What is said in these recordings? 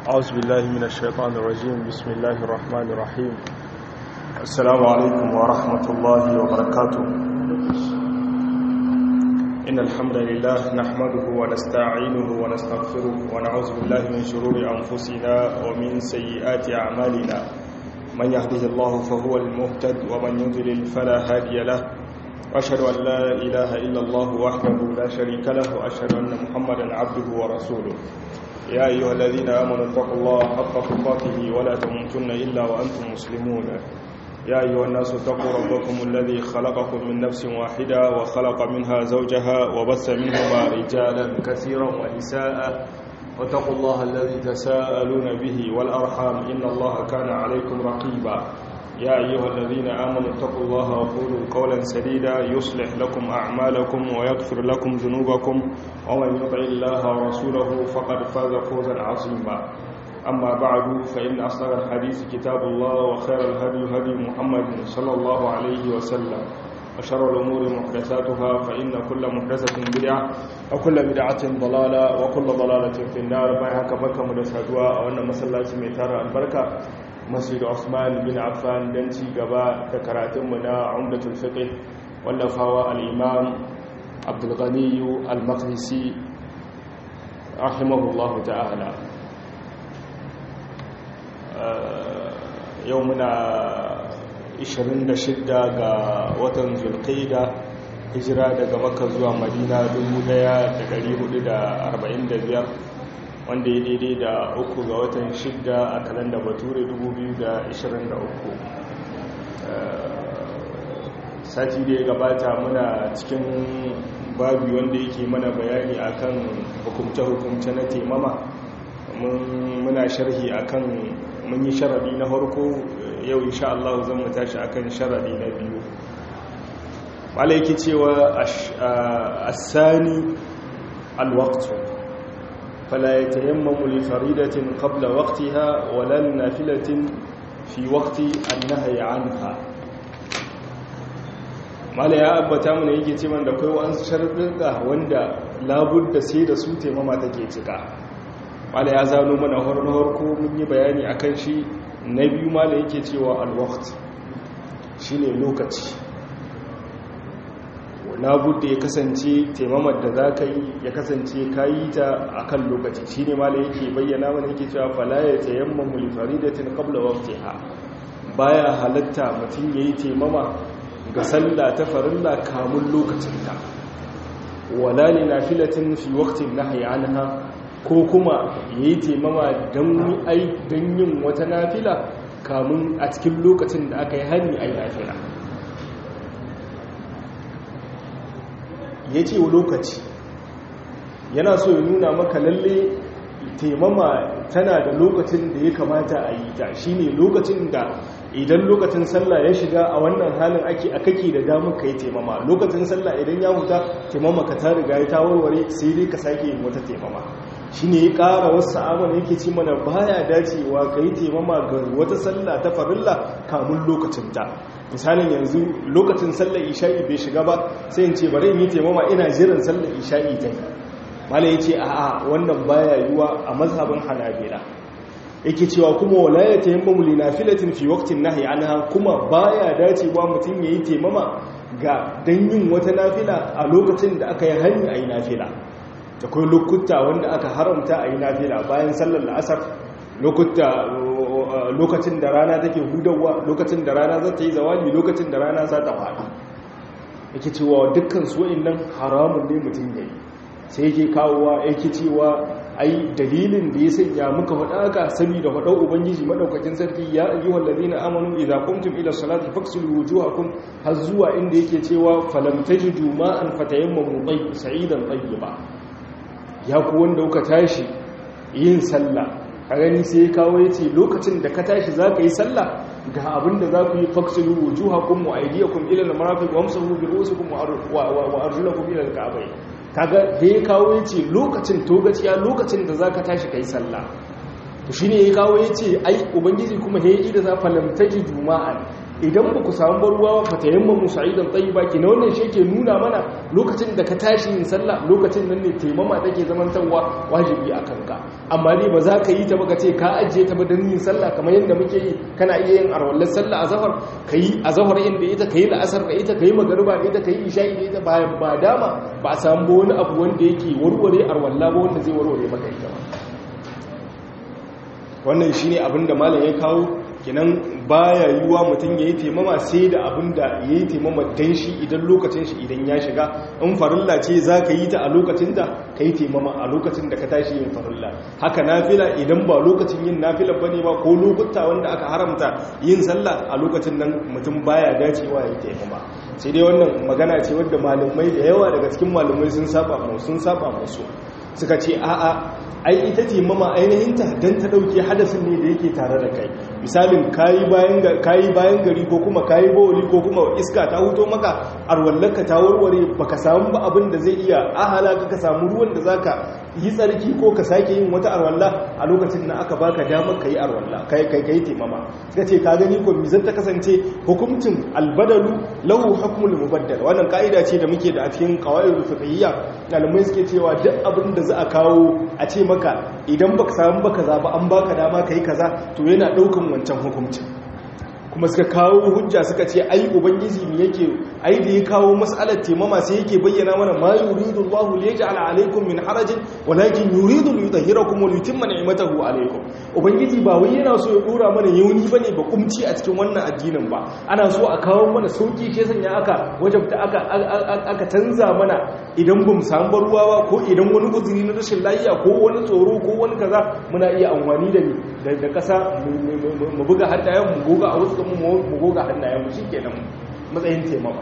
أعوذ بالله من الشيطان الرجيم بسم الله الرحمن الرحيم السلام عليكم ورحمة الله وبركاته إن الحمد لله نحمده ونستعينه ونستغفره ونعوذ بالله من شرور أنفسنا ومن سيئات أعمالنا من يهده الله فهو المهتد ومن يضلل فلا هادي له وأشهد أن لا إله إلا الله وحده لا شريك له وأشهد أن محمدا عبده ورسوله يا أيها الذين آمنوا اتقوا الله حق تقاته ولا تموتن إلا وأنتم مسلمون يا أيها الناس اتقوا ربكم الذي خلقكم من نفس واحدة وخلق منها زوجها وبث منهما رجالا كثيرا ونساء واتقوا الله الذي تساءلون به والأرحام إن الله كان عليكم رقيبا يا أيها الذين آمنوا اتقوا الله وقولوا قولا سديدا يصلح لكم أعمالكم ويغفر لكم ذنوبكم ومن يطع الله ورسوله فقد فاز فوزا عظيما أما بعد فإن أصدق الحديث كتاب الله وخير الهدي هدي محمد صلى الله عليه وسلم وشر الأمور محدثاتها فإن كل محدثة بدعة وكل بدعة ضلالة وكل ضلالة في النار بايها كبركة مدساتها وأن مسلاتي ميتار البركة masjid Usman bin Affan don ci gaba da karatunmu na Umdatul Fiqh wallafawa al-Imam Abdul Ghani al-Maqdisi rahimahullahu ta'ala yau muna 26 ga watan Zulqa'da hijira daga Makka zuwa Madina 1445 wanda ya daidai da uku ga watan shidda a kalanda bature 2023 sati da ya gabata muna cikin babi wanda yake mana bayani akan hukumce-hukumce na temama muna sharhi akan mun yi sharadi na farko yau insha Allah zan mu tashi akan sharadi na biyu wala yake cewa asani alwaqtu فلا يتيمم لفريدة قبل وقتها ولا نافلة في وقت النهي عنها mala ya abbata mana yake ce man da kai wa'an sharuɗa wanda labudda sai da su taimama take cika mala ya zano mana har ko mun yi bayani akan shi na biyu mala yake cewa alwaqt shine lokaci labudda ya kasance taimamar da za ka yi ya kasance ka yi ta a kan lokaci shi ne ma da yake bayyana mana yake cewa falaya ta yamma mulfari da tun kabla waktiha baya halatta mutum ya yi taimama ga sallah ta farilla kamun lokacinta wala ne na filatin fi waktin na hayanha ko kuma ya yi taimama don yin wata nafila kamun a cikin lokacin da aka yi hannu a yi nafila ya ce wa lokaci yana so ya nuna maka lalle taimama tana da lokacin da ya kamata a yi ta shi ne lokacin da idan lokacin sallah ya shiga a wannan halin ake a kake da damar ka yi taimama lokacin sallah idan ya huta taimama ka ta riga ya tawarware sai dai ka sake yin wata taimama shi ne ya ƙara wasu amana yake ci mana baya dacewa ka yi taimama ga wata sallah ta farilla kamun lokacinta misalin yanzu lokacin sallar isha'i bai shiga ba sai in ce bari in yi taimama ina jiran sallar isha'i ta yi mala ya ce a a wannan baya yiwa a mazhabin hanabila yake cewa kuma wala ya tayammamu li nafilatin fi waqtin nahyi anha kuma baya dacewa mutum yayi taimama ga dan yin wata nafila a lokacin da aka yi hani ayi nafila akwai lokuta wanda aka haramta ayi nafila bayan sallar la'asar lokuta lokacin da rana take hudawa lokacin da rana za ta yi zawali lokacin da rana za ta faɗi yake cewa dukkan su nan haramun ne mutum yayi sai yake kawowa yake cewa ai dalilin da ya sanya muka faɗa haka saboda faɗau ubangiji madaukakin sarki ya ayyuhal ladina amanu idza qumtum ila salati faghsilu wujuhakum har zuwa inda yake cewa falam tajidu ma'an fatayammamu tayyib sa'idan tayyiba ya ku wanda kuka tashi yin sallah a gani sai ya kawo ya ce lokacin da ka tashi za ka yi sallah ga abin da za ku yi faksilu wujuhakum wa aydiyakum ila al-marafiq wa amsahu bi ru'usikum wa arjulakum ila al-ka'bayn kaga da ya kawo ya ce lokacin togaciya lokacin da za ka tashi ka yi sallah to shine ya kawo ya ce ai ubangiji kuma ya yi da za falam tajidu ma'an idan ba ku samu ruwa fa tayammamu sa'idan tayyiba ki na wannan shi ke nuna mana lokacin da ka tashi yin sallah lokacin nan ne taimama take zamantarwa wajibi a kanka amma dai ba za ka yi ta baka ce ka ajiye ta ba don yin sallah kamar yadda muke yi kana iya yin arwallar sallah a zahar ka yi a zahar inda ita ka yi la'asar da ita ka yi magariba da ita ka yi isha'i da ita bayan ba dama ba a samu wani abu wanda yake warware arwalla ba wanda zai warware maka ita ba wannan shine abin da malam ya kawo kinan baya yiwuwa mutum ya yi taimama sai da abin da ya yi taimama don shi idan lokacin shi idan ya shiga in farilla ce za ka yi ta a lokacin da ka yi taimama a lokacin da ka tashi yin farilla haka nafila idan ba lokacin yin nafila ba ne ba ko lokuta wanda aka haramta yin sallah a lokacin nan mutum baya dacewa ya yi taimama sai dai wannan magana ce wadda malamai da yawa daga cikin malamai sun saba sun saba musu suka ce a'a ai ita ce mama ainihinta don ta ɗauke hadasin ne da yake tare da kai misalin kayi bayan gari ko kuma kayi bawali ko kuma iska ta huto maka arwallaka ta warware baka samu ba abin da zai iya ahala ka samu ruwan da zaka yi tsarki ko ka sake yin wata arwalla a lokacin da aka baka damar ka yi arwalla kai kai kai taimama suka ce ka gani ko mizan ta kasance hukuncin albadalu lahu hukmul mubaddal wannan ka'ida ce da muke da a cikin qawaidul fiqhiyya malamai suke cewa duk abin da za a kawo a ce maka idan baka samu baka zaba an baka dama kai kaza to yana daukan wancan hukuncin kuma suka kawo hujja suka ce ai ubangiji ne yake ai da ya kawo mas'alar taimama sai yake bayyana mana ma yuridu Allahu li yaj'ala alaykum min harajin walakin yuridu li yutahhirakum wa yutimma ni'matahu alaykum ubangiji ba wai yana so ya dora mana yauni bane ba kumci a cikin wannan addinin ba ana so a kawo mana sauki ke sanya aka wajabta aka aka canza mana idan bamu samu ruwa ba ko idan wani uzuri na rashin lafiya ko wani tsoro ko wani kaza muna iya amfani da da kasa mu buga hannayen mu goga a wasu mu goga hannayen mu shikenan matsayin taimama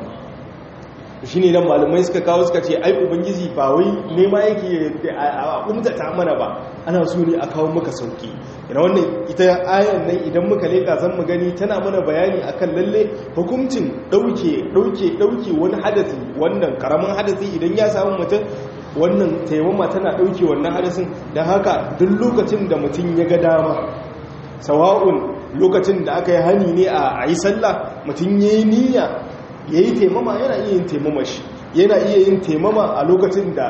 shi ne nan malamai suka kawo suka ce ai ubangiji ba wai nema yake a umtata mana ba ana so ne a kawo maka sauki yana wannan ita ayan nan idan muka leka zan mu gani tana mana bayani akan lalle hukuncin dauke dauke dauke wani hadasi wannan karamin hadasi idan ya samu mutum wannan taimama tana dauke wannan hadasin don haka duk lokacin da mutum ya ga dama sawa'un lokacin da aka yi hani ne a yi sallah mutum ya yi niyya ya yi taimama yana iya yin taimama shi yana iya yin taimama a lokacin da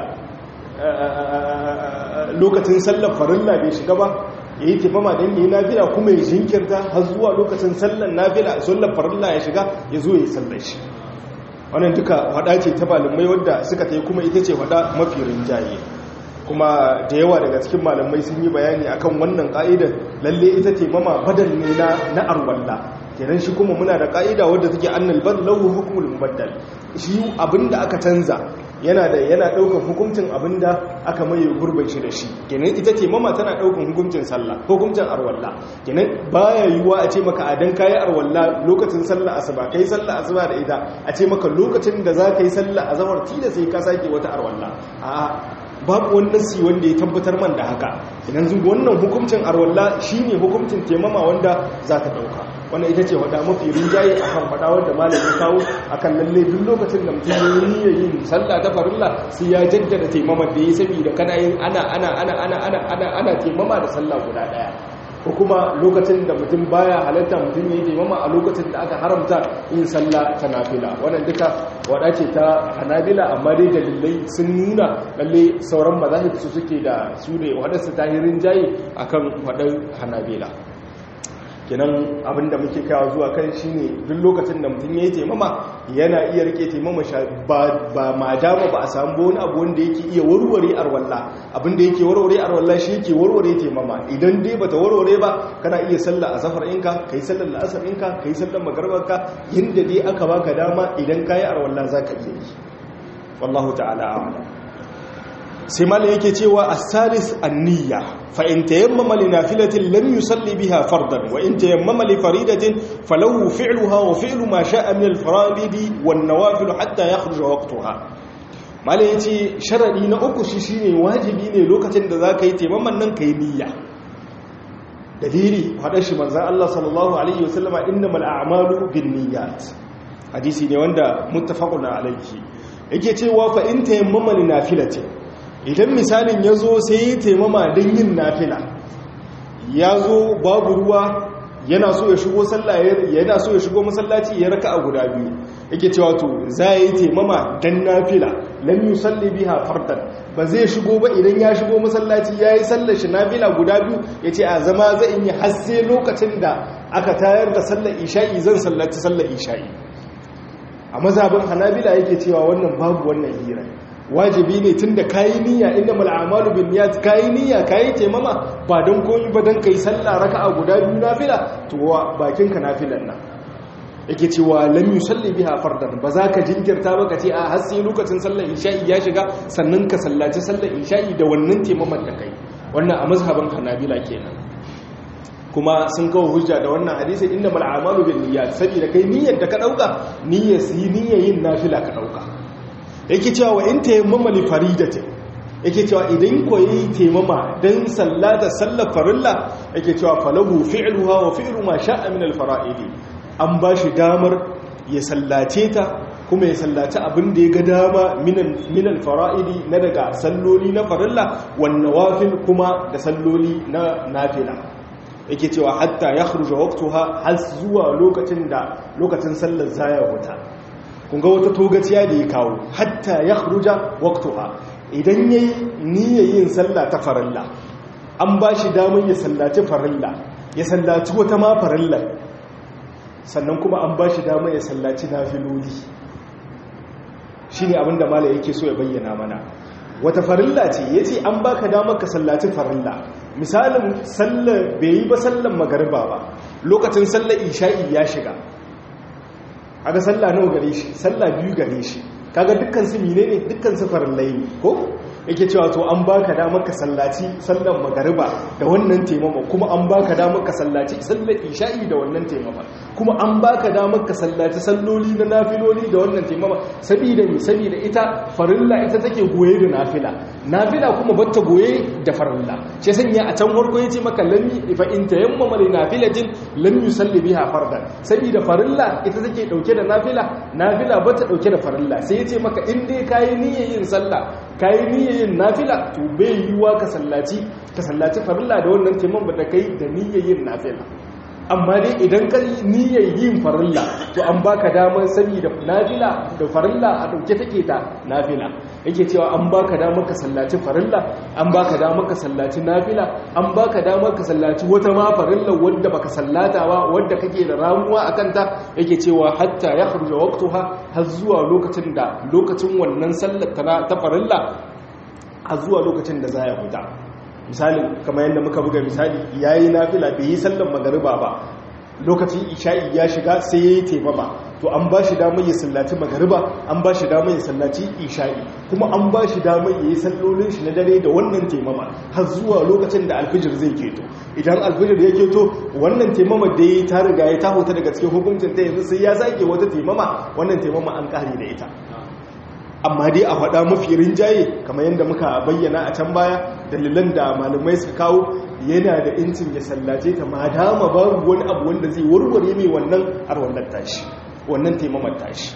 lokacin sallar farilla bai shiga ba ya yi taimama don yi nafila kuma ya jinkirta har zuwa lokacin sallar nafila sallar farilla ya shiga ya zo ya yi sallar shi wannan duka wada ce ta malamai wadda suka ta yi kuma ita ce wada mafi rinjaye kuma da yawa daga cikin malamai sun yi bayani akan wannan ka'idar lalle ita ce mama badal ne na arwalla kenan shi kuma muna da ka'ida wadda take annal badlahu hukmul mubaddal shi abinda aka canza yana da yana daukan hukuncin abinda aka maye gurbin shi da shi kenan ita ce mama tana daukan hukuncin sallah hukuncin arwalla kenan baya yiwuwa a ce maka a dan kai arwalla lokacin sallah asuba kai sallah asuba da ita a ce maka lokacin da za ka yi sallah azhar tida sai ka sake wata arwalla a'a babu wani nasi wanda ya tabbatar man da haka idan zuwa wannan hukuncin arwalla shine hukuncin temama wanda za ta dauka wannan ita ce wada mafi rinjaye a kan fada wanda malami kawo akan lalle duk lokacin da mutum ya yi yin sallah ta farilla sai ya jaddada temama da ya saboda kana yin ana ana ana ana ana ana ana temama da sallah guda daya ko kuma lokacin da mutum baya halatta mutum ya yi taimama a lokacin da aka haramta yin sallah ta nafila wannan duka wada ce ta hanabila amma dai dalilai sun nuna lalle sauran mazahib su suke da su ne waɗansu tahirin jayi akan waɗan hanabila kenan abinda muke kawo zuwa kan shine duk lokacin da mutum ya yi taimama yana iya rike taimama ba ma dama ba a samu wani abu wanda yake iya warware arwalla abinda yake warware arwalla shi yake warware taimama idan dai bata warware ba kana iya sallar azhar inka kai sallar la'asar inka kai sallar magribanka yanda dai aka baka dama idan kai arwalla zaka iya yi wallahu ta'ala a'lam sai mala yake cewa as-salis an-niyya fa in tayammama li nafilatin lam yusalli biha fardan wa in tayammama li faridatin falahu fi'luha wa fi'lu ma sha'a min al-fara'idi wan nawafil hatta yakhruja waqtaha mala yace sharadi na uku shi shine wajibi ne lokacin da zaka yi tayammaman nan kai niyya dalili hada shi manzon Allah sallallahu alaihi wasallama innamal a'malu binniyat hadisi ne wanda muttafaqun alaihi yake cewa fa in tayammama li nafilatin idan misalin ya zo sai ya taimama don yin nafila ya zo babu ruwa yana so ya shigo sallah yana so ya shigo masallaci ya raka a guda biyu yake cewa to za yi taimama dan nafila lam yusalli biha fardan ba zai shigo ba idan ya shigo masallaci yayi sallar shi nafila guda biyu yace a zama zai yi har sai lokacin da aka tayar da sallar isha'i zan sallaci sallar isha'i a mazhabin hanabila yake cewa wannan babu wannan hira wajibi ne tun da kayi niyya inda mal'amalu bin niyyat kayi niyya kayi taimama ba don koyi ba don kai sallah raka'a guda biyu nafila to bakin ka nafilan nan yake cewa lam yusalli biha fardan ba za ka jinkirta ba ka ce a har sai lokacin sallar isha'i ya shiga sannan ka sallaci sallar isha'i da wannan taimaman da kai wannan a mazhabin hanabila kenan kuma sun kawo hujja da wannan hadisi inda mal'amalu bin niyyat saboda kai niyyar da ka dauka niyyar yi niyyar yin nafila ka dauka yake cewa wa in tayammama li faridatin yake cewa idan koyi taimama dan sallata sallar farilla yake cewa falahu fi'luha wa fi'lu ma sha'a min al-fara'idi an bashi damar ya sallace ta kuma ya sallaci abin da ya ga dama min al-fara'idi na daga salloli na farilla wan nawafil kuma da salloli na nafila yake cewa hatta yakhruja waqtaha har zuwa lokacin da lokacin sallar zaya wuta kunga wata togaciya da ya kawo hatta ya ruja waktuha idan ya yi niyyar yin sallah ta farilla an ba shi damar ya sallaci farilla ya sallaci wata ma farilla sannan kuma an ba shi damar ya sallaci nafiloli shi ne abinda mala yake so ya bayyana mana wata farilla ce ya ce an baka damar ka sallaci farilla misalin sallar bai yi ba sallar magariba ba lokacin sallar isha'i ya shiga aga sallah nawa gare shi sallah biyu gare shi kaga dukkan su mine ne dukkan su farillai ne ko yake cewa to an baka damar ka sallaci sallan magariba da wannan taimama kuma an baka damar ka sallaci sallar isha'i da wannan taimama kuma an baka damar ka sallaci salloli na nafiloli da wannan taimama saboda me saboda ita farilla ita take goye da nafila nafila kuma batta goye da farilla ce sanya a can farko yace maka lam fa in tayammama li nafilatin lam yusalli biha fardan saboda farilla ita take dauke da nafila nafila bata dauke da farilla sai yace maka in dai kai niyyar yin sallah kai niyyar yin nafila to bai yiwa ka sallaci ka sallaci farilla da wannan taimama da kai da niyyar yin nafila amma dai idan ka niyyar yin farilla to an baka damar sani da nafila da farilla a dauke take ta nafila yake cewa an baka damar ka sallaci farilla an baka damar ka sallaci nafila an baka damar ka sallaci wata ma farilla wanda baka sallata ba wanda kake da ramuwa akan ta yake cewa hatta ya khruja waqtaha har zuwa lokacin da lokacin wannan sallar ta farilla har zuwa lokacin da za ya huta misali kamar yadda muka buga misali yayi nafila bai yi sallar magariba ba lokacin isha'i ya shiga sai yayi taimama to an ba shi damar ya sallaci magariba an ba shi damar ya sallaci isha'i kuma an ba shi damar ya yi sallolin shi na dare da wannan taimama har zuwa lokacin da alfijir zai keto idan alfijir ya keto wannan taimama da ya ta riga ya taho ta daga cikin hukuncin ta yanzu sai ya sake wata taimama wannan taimama an kare da ita amma dai a faɗa mafi rinjaye kamar yadda muka bayyana a can baya dalilan da malamai suka kawo yana da incin ya sallace ta ma dama babu wani abu wanda zai warware mai wannan arwallar tashi wannan taimamar tashi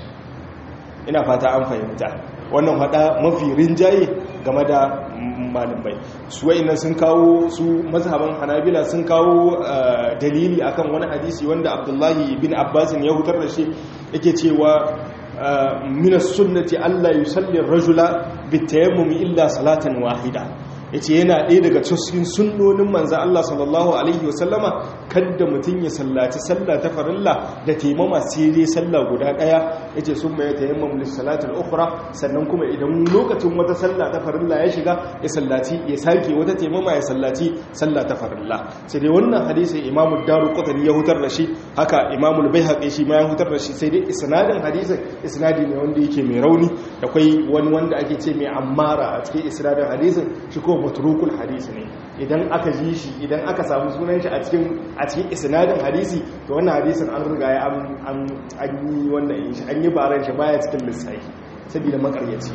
ina fata an fahimta wannan faɗa mafi rinjaye game da malamai su wa'ina sun kawo su mazhaban hanabila sun kawo dalili akan wani hadisi wanda abdullahi bin abbasin ya hutar da shi yake cewa من السنة ألا يصلي الرجل بالتيمم إلا صلاة واحدة yace yana ɗaya daga cikin sunnonin manzo Allah sallallahu alaihi wasallama kada mutum ya sallaci sallah ta farilla da taimama sai dai sallah guda ɗaya yace sun mai tayammum lis salatil ukhra sannan kuma idan lokacin wata sallah ta farilla ya shiga ya sallaci ya sake wata taimama ya sallaci sallah ta farilla sai dai wannan hadisi Imam Daruqutni ya hutar da shi haka Imam al-Baihaqi shi ma ya hutar da shi sai dai isnadin hadisin isnadi ne wanda yake mai rauni akwai wani wanda ake ce mai ammara a cikin isnadin hadisin shi ko matrukul hadisi ne idan aka ji shi idan aka samu sunan shi a cikin a cikin isnadin hadisi to wannan hadisin an riga ya an an yi wannan shi an yi baran shi baya cikin lissafi saboda makaryaci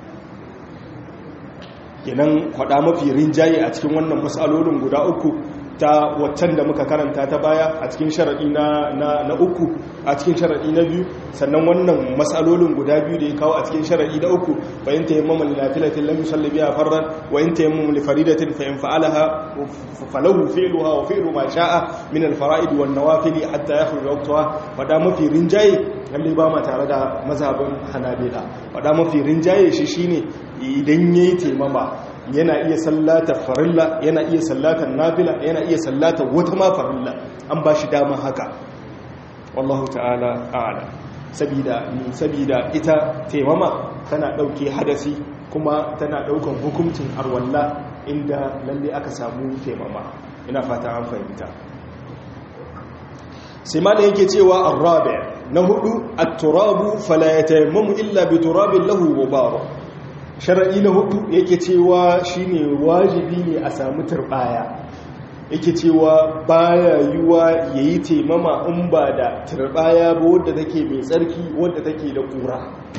kenan kwada mafi rinjaye a cikin wannan matsalolin guda uku ta waccan da muka karanta ta baya a cikin sharaɗi na uku a cikin sharaɗi na biyu sannan wannan matsalolin guda biyu da ya kawo a cikin sharaɗi na uku fa in tayammama li nafilatin lam yusalli biha farran wa in tayammama li faridatin fa in fa'alaha falahu fi'luha wa fi'lu ma sha'a min al-fara'id wan nawafil hatta yakhruj waqtaha wada mafi rinjaye lalle ba ma tare da mazhabin hanabila wada mafi rinjaye shi shine idan yayi taimama yana iya sallata farilla yana iya sallata nafila yana iya sallata wata ma farilla an ba shi dama haka wallahu ta'ala a'ala sabida sabida ita taimama tana dauke hadasi kuma tana daukan hukuncin arwalla inda lalle aka samu taimama ina fata an fahimta sai ma da yake cewa arrabi na hudu at-turabu fala yatayammamu illa bi turabin lahu gubar shara'i na hudu yake cewa shine wajibi ne a samu turbaya yake cewa baya yiwa yayi taimama in ba da turbaya ba wadda take mai tsarki wadda take da kura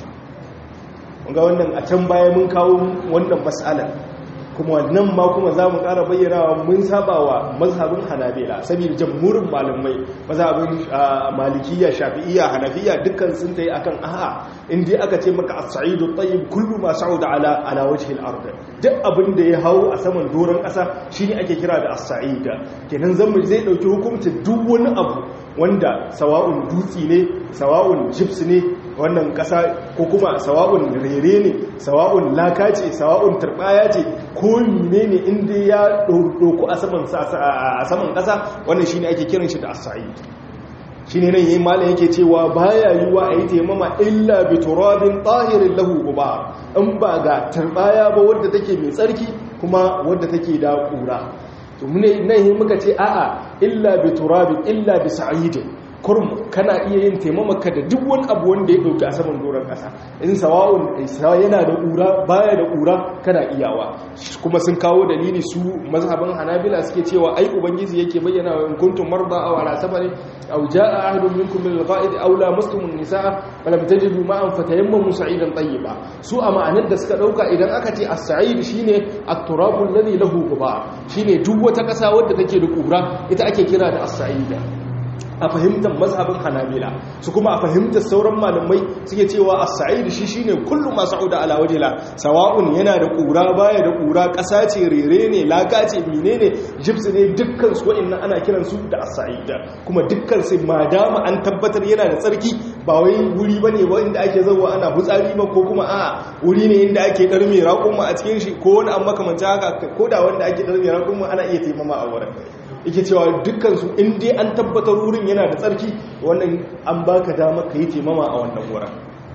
ga wannan a can baya mun kawo wannan mas'alar kuma nan ma kuma za mu ƙara bayyanawa mun saba wa mazhabin hanabila saboda jamhurin malamai mazhabin malikiya shafi'iyya hanafiya dukkan sun tayi akan a'a inda aka ce maka as-sa'idu tayyib kullu ma sa'uda ala ala wajhi al-ard duk abin da ya hawo a saman doron ƙasa shine ake kira da as-sa'ida kenan zamu zai dauki hukuncin duk wani abu wanda sawa'un dutsi ne sawa'un chips ne wannan ƙasa ko kuma sawa'un rere ne sawa'un laka ce sawa'un turbaya ce ko ne ne inda ya ɗauku a saman ƙasa wannan shi ne ake kiran shi da asa'i shi ne nan yi malin yake cewa baya yi wa a yi taimama illa bi turabin ɗahirin lahu uba in ba ga turbaya ba wadda take mai tsarki kuma wadda take da ƙura to nan yi muka ce a'a illa bi turabin illa bi sa'idin kurum kana iya yin taimamaka da duk wani abu wanda ya dauki a saman doron kasa in sawa'un yana da ƙura baya da ƙura kana iyawa kuma sun kawo dalili su mazhaban hanabila suke cewa ai ubangiji yake bayyana wa in kuntum marda aw ala safarin aw jaa ahadun minkum min al-qa'id aw lamastum an-nisaa falam tajidu ma'an fatayammamu sa'idan tayyiba su a ma'anar da suka dauka idan aka ce as-sa'id shine at-turabu alladhi lahu gubar shine duk wata kasa wadda take da ƙura ita ake kira da as-sa'ida a fahimtar mazhabin hanabila su kuma a fahimtar sauran malamai suke cewa as-sa'id shi shine kullu ma sa'uda ala wajhila sawa'un yana da kura baya da kura ƙasa ce rere ne laka ce menene jibs ne dukkan su wa'annan ana kiran su da as-sa'id kuma dukkan su madama an tabbatar yana da tsarki ba wai wuri bane ba inda ake zawa ana hutsari ba ko kuma a wuri ne inda ake darme raƙumma a cikin shi ko wani an makamanta haka ko da wanda ake darme raƙumma ana iya taimama a wurin yake cewa dukkansu in dai an tabbatar wurin yana da tsarki wannan an baka dama ka yi taimama a wannan wurin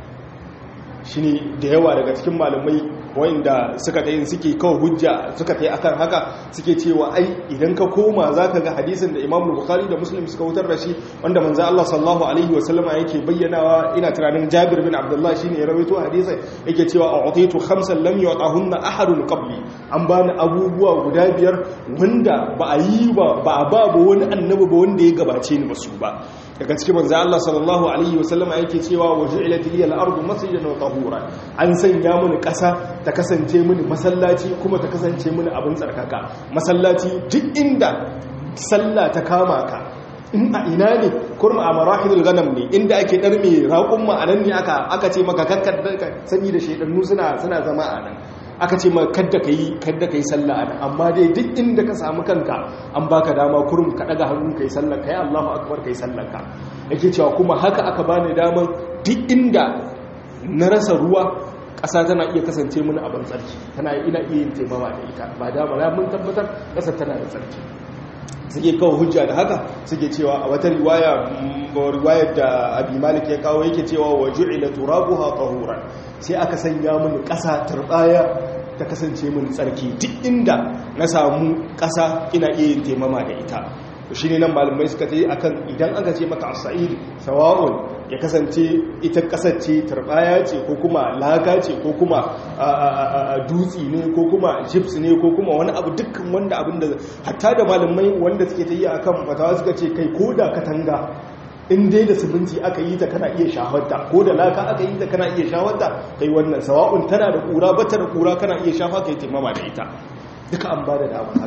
shi ne da yawa daga cikin malamai wanda suka ta yin suke kawo hujja suka ta yi akan haka suke cewa ai idan ka koma za ka ga hadisin da imam bukhari da muslim suka wutar da shi wanda manzo Allah sallallahu alaihi wasallama yake bayyanawa ina tunanin jabir bin abdullah shine ya rawaito hadisin yake cewa a'titu khamsan lam yu'tahunna ahadun qabli an bani abubuwa guda biyar wanda ba a yi ba ba a ba wani annabi ba wanda ya gabace ni ba su ba daga cikin manzo Allah sallallahu alaihi wasallama yake cewa waju'ilat liya al-ardu masjidan wa tahura an sanya mini kasa ta kasance mini masallaci kuma ta kasance mini abin tsarkaka masallaci duk inda sallah ta kama ka in a ina ne kurma a marahidul ganam ne inda ake dar mai raƙun ma'anan ne aka aka ce maka kakkar sani da shedannu suna suna zama a nan aka ce ma kadda ka yi kadda ka yi sallah a nan amma dai duk inda ka samu kanka an baka dama kurum ka daga hannun ka yi sallah ka yi allahu akbar ka yi sallah ka yake cewa kuma haka aka bani daman duk inda na rasa ruwa ƙasa tana iya kasance mini abin tsarki tana ina iya yin taimama da ita ba dama na mun tabbatar ƙasar tana da tsarki suke kawo hujja da haka suke cewa a wata riwaya riwayar da abi malik ya kawo yake cewa wa ju'ila turabuha tahuran sai aka sanya mini ƙasa turbaya ta kasance mini tsarki duk inda na samu ƙasa ina iya yin taimama da ita shi ne nan malamai suka ce akan idan aka ce maka asa'id sawa'un ya kasance ita kasar ce turbaya ce ko kuma laka ce ko kuma dutsi ne ko kuma chips ne ko kuma wani abu dukkan wanda abin da hatta da malamai wanda suke ta yi akan fatawa suka ce kai ko da katanga in dai da siminti aka yi ta kana iya shafarta ko da laka aka yi ta kana iya shafarta kai wannan sawa'un tana da kura bata da kura kana iya shafa kai taimama da ita duka an ba da damar haka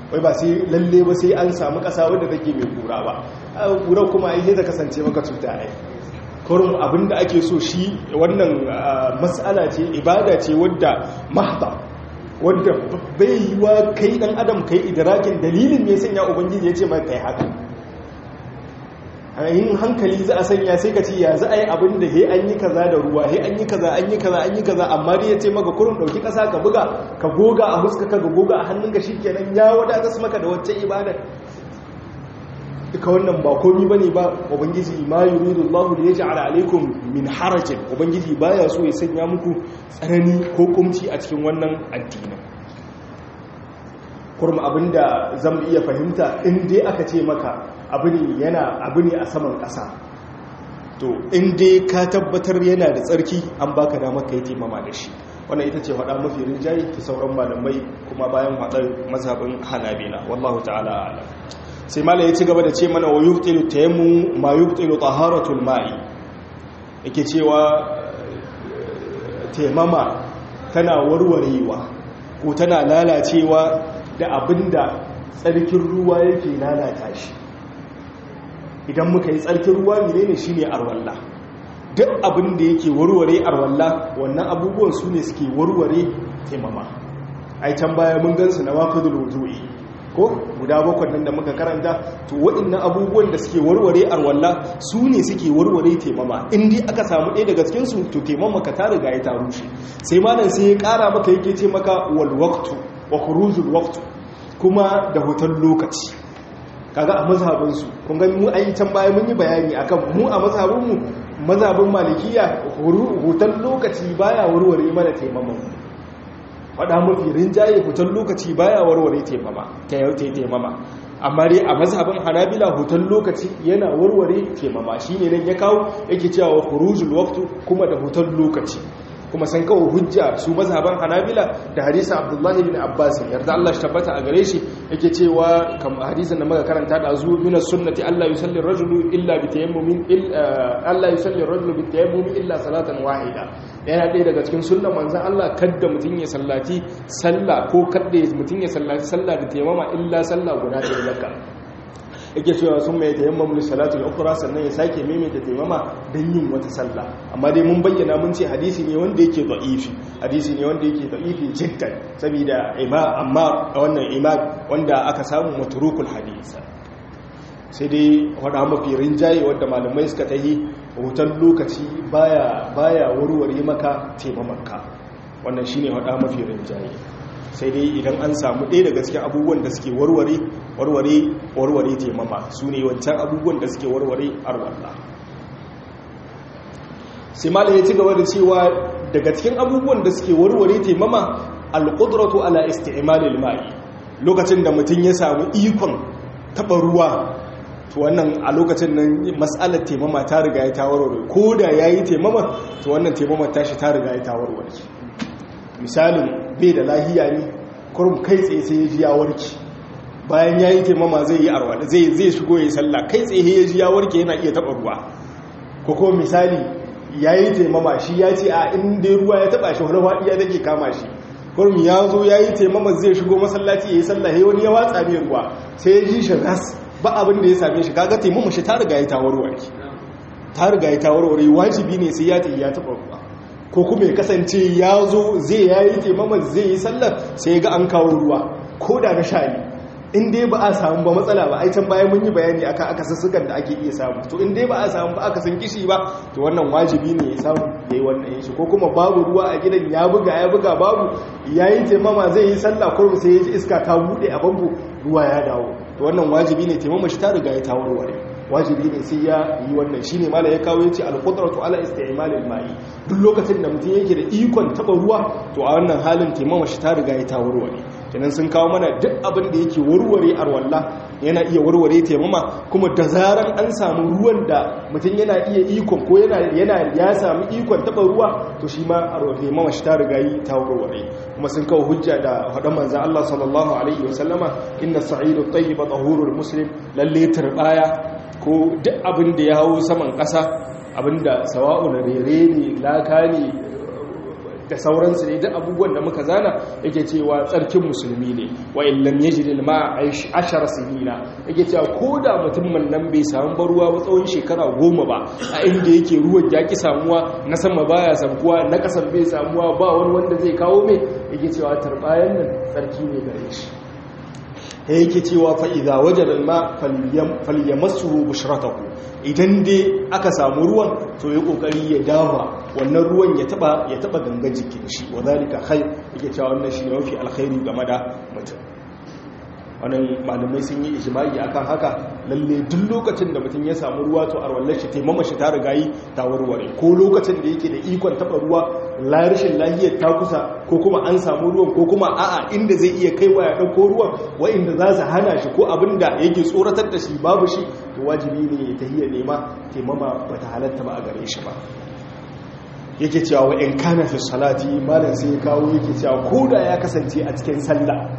wai ba sai lalle ba sai an samu ƙasa wadda take mai kura ba kura kuma ai ta kasance maka cuta ai kurum abinda ake so shi wannan matsala ce ibada ce wadda mahda wadda bai yi wa kai dan adam kai idrakin dalilin me sanya ubangiji ya ce mai kai haka yin hankali za a sanya sai ka ce ya za a yi abin da he an yi kaza da ruwa he an yi kaza an yi kaza an yi kaza amma dai ya ce maka kurin ɗauki ƙasa ka buga ka goga a huska ka ga goga a hannunka shi kenan ya wadata su maka da wacce ibada duka wannan ba komi ba ne ba ubangiji ma yuridu Allah da ya ja'ala alaikum min harajin ubangiji baya so ya sanya muku tsanani ko kumci a cikin wannan addinin kurma abinda zan iya fahimta in dai aka ce maka abu ne yana abu ne a saman ƙasa to in dai ka tabbatar yana da tsarki an baka damar ka yi taimama da shi wannan ita ce faɗa mafi rinjaye ta sauran malamai kuma bayan faɗar mazhabin hanabila wallahu ta'ala ala sai mala ya ci gaba da ce mana wa yubtilu tayammu ma yubtilu taharatul ma'i yake cewa taimama tana warwarewa ko tana lalacewa da abinda tsarkin ruwa yake lalata shi idan muka yi tsarkin ruwa menene shine arwalla duk abin da yake warware arwalla wannan abubuwan su ne suke warware taimama ai can baya mun gansu na waqidul wudu'i ko guda bakwai nan da muka karanta to waɗannan abubuwan da suke warware arwalla su ne suke warware taimama in dai aka samu ɗaya daga cikin su to taimama ka ta riga ya ta rushe sai malam sai ya ƙara maka yake ce maka wal waqtu wa khurujul waqtu kuma da hutan lokaci kaga a mazhabinsu kun gani mu ayi can baya mun yi bayani akan mu a mazhabinmu mazhabin malikiya hutan lokaci baya warware mana taimama faɗa mafi rinjaye hutan lokaci baya warware taimama ta yau ta taimama amma dai a mazhabin hanabila hutan lokaci yana warware taimama shine nan ya kawo yake cewa khurujul waqtu kuma da hutan lokaci kuma san kawo hujja su mazhaban hanabila da hadisa abdullahi bin abbas yarda Allah shi tabbata a gare shi yake cewa kam hadisin da muka karanta da azu min sunnati Allah yusalli rajulu illa bi tayammumin Allah yusalli rajulu bi tayammumin illa salatan wahida yana ɗaya daga cikin sunnan manzon Allah kadda mutun ya sallati sallah ko kadda mutun ya sallati sallah da tayammama illa sallah guda ɗaya zakka yake cewa sun mai tayammam li salatul ukhra sannan ya sake maimaita tayammama dan yin wata sallah amma dai mun bayyana mun ce hadisi ne wanda yake da'ifi hadisi ne wanda yake da'ifi jiddan saboda ima amma wannan imam wanda aka samu matrukul hadisi sai dai wada mafi rinjaye wanda malamai suka tahi hutan lokaci baya baya warware maka taimamanka wannan shine wada mafi rinjaye sai dai idan an samu ɗaya daga cikin abubuwan da suke warware warware warware taimama su ne wancan abubuwan da suke warware arwallah sai malam ya ci gaba da cewa daga cikin abubuwan da suke warware taimama alƙudratu ala isti'malil ma'i lokacin da mutum ya samu ikon taɓa ruwa to wannan a lokacin nan mas'alar taimama ta riga ya ta warware ko da yayi taimama to wannan taimama tashi ta riga ya ta warware misalin bai da lahiya ne kurum kai tsaye sai ya ji ya warke bayan ya yi taimama zai yi arwa zai zai shigo ya yi sallah kai tsaye ya ji ya warke yana iya taɓa ruwa ko kuma misali ya yi taimama shi ya ce a inda ruwa ya taɓa shi wani waɗiya take kama shi kurum ya zo ya yi taimama zai shigo masallaci ya yi sallah ya wani ya watsa mai ruwa sai ya ji shi ras ba abin da ya same shi kaga taimama shi ta riga ya tawarware ta riga ya tawarware wajibi ne sai ya ta ya taɓa ruwa ko kuma ya kasance ya zo zai ya yi taimama zai yi sallar sai ga an kawo ruwa ko da na sha ne in dai ba a samu ba matsala ba ai can bayan mun yi bayani akan aka sassukan da ake iya samu to in dai ba a samu ba aka san kishi ba to wannan wajibi ne ya samu ya yi wannan yin shi ko kuma babu ruwa a gidan ya buga ya buga babu ya yi taimama zai yi sallah kurmi sai ya ji iska ta buɗe a bambu ruwa ya dawo to wannan wajibi ne taimama shi ta riga ya tawarware wajibi ne sai ya yi wannan shine mala ya kawo yace al-qudratu ala isti'malil ma'i duk lokacin da mutum yake da ikon taba ruwa to a wannan halin taimama shi ta riga ya tawarware kenan sun kawo mana duk abin da yake warware arwalla yana iya warware taimama kuma da zaran an samu ruwan da mutum yana iya ikon ko yana yana ya samu ikon taba ruwa to shi ma arwalla taimama shi ta riga yi ta warware kuma sun kawo hujja da hadan manzon Allah sallallahu alaihi wasallama inna sa'idu tayyiba tahurul muslim lalle turbaya ko duk abin da ya hau saman ƙasa abinda sawa'un rere ne laka ne da sauransu ne duk abubuwan da muka zana yake cewa tsarkin musulmi ne wa illam yajid al-ma'a ashar sinina yake cewa koda mutumin nan bai samu baruwa ba tsawon shekara goma ba a inda yake ruwan ya ki samuwa na sama baya samuwa na kasan bai samuwa ba wani wanda zai kawo mai yake cewa tarbayan nan tsarki ne gare shi yake cewa fa'iza wajen alma falyamassu bushrataku idan dai aka samu ruwan to ya kokari ya dawa wannan ruwan ya taba ya taba gangan jikin shi wa zalika khair yake cewa wannan shi ne mafi alkhairi game da mutum wannan malamai sun yi ijma'i akan haka lalle duk lokacin da mutum ya samu ruwa to arwallar shi taimama shi ta riga yi ta warware ko lokacin da yake da ikon taba ruwa la rashin lahiyar ta kusa ko kuma an samu ruwan ko kuma a'a inda zai iya kaiwa ya dauko ruwan wa'inda za su hana shi ko abin da yake tsoratar da shi babu shi to wajibi ne ya tahiya nema taimama bata halatta ba a gare shi ba yake cewa wa in kana fi salati malam sai ya kawo yake cewa ko da ya kasance a cikin sallah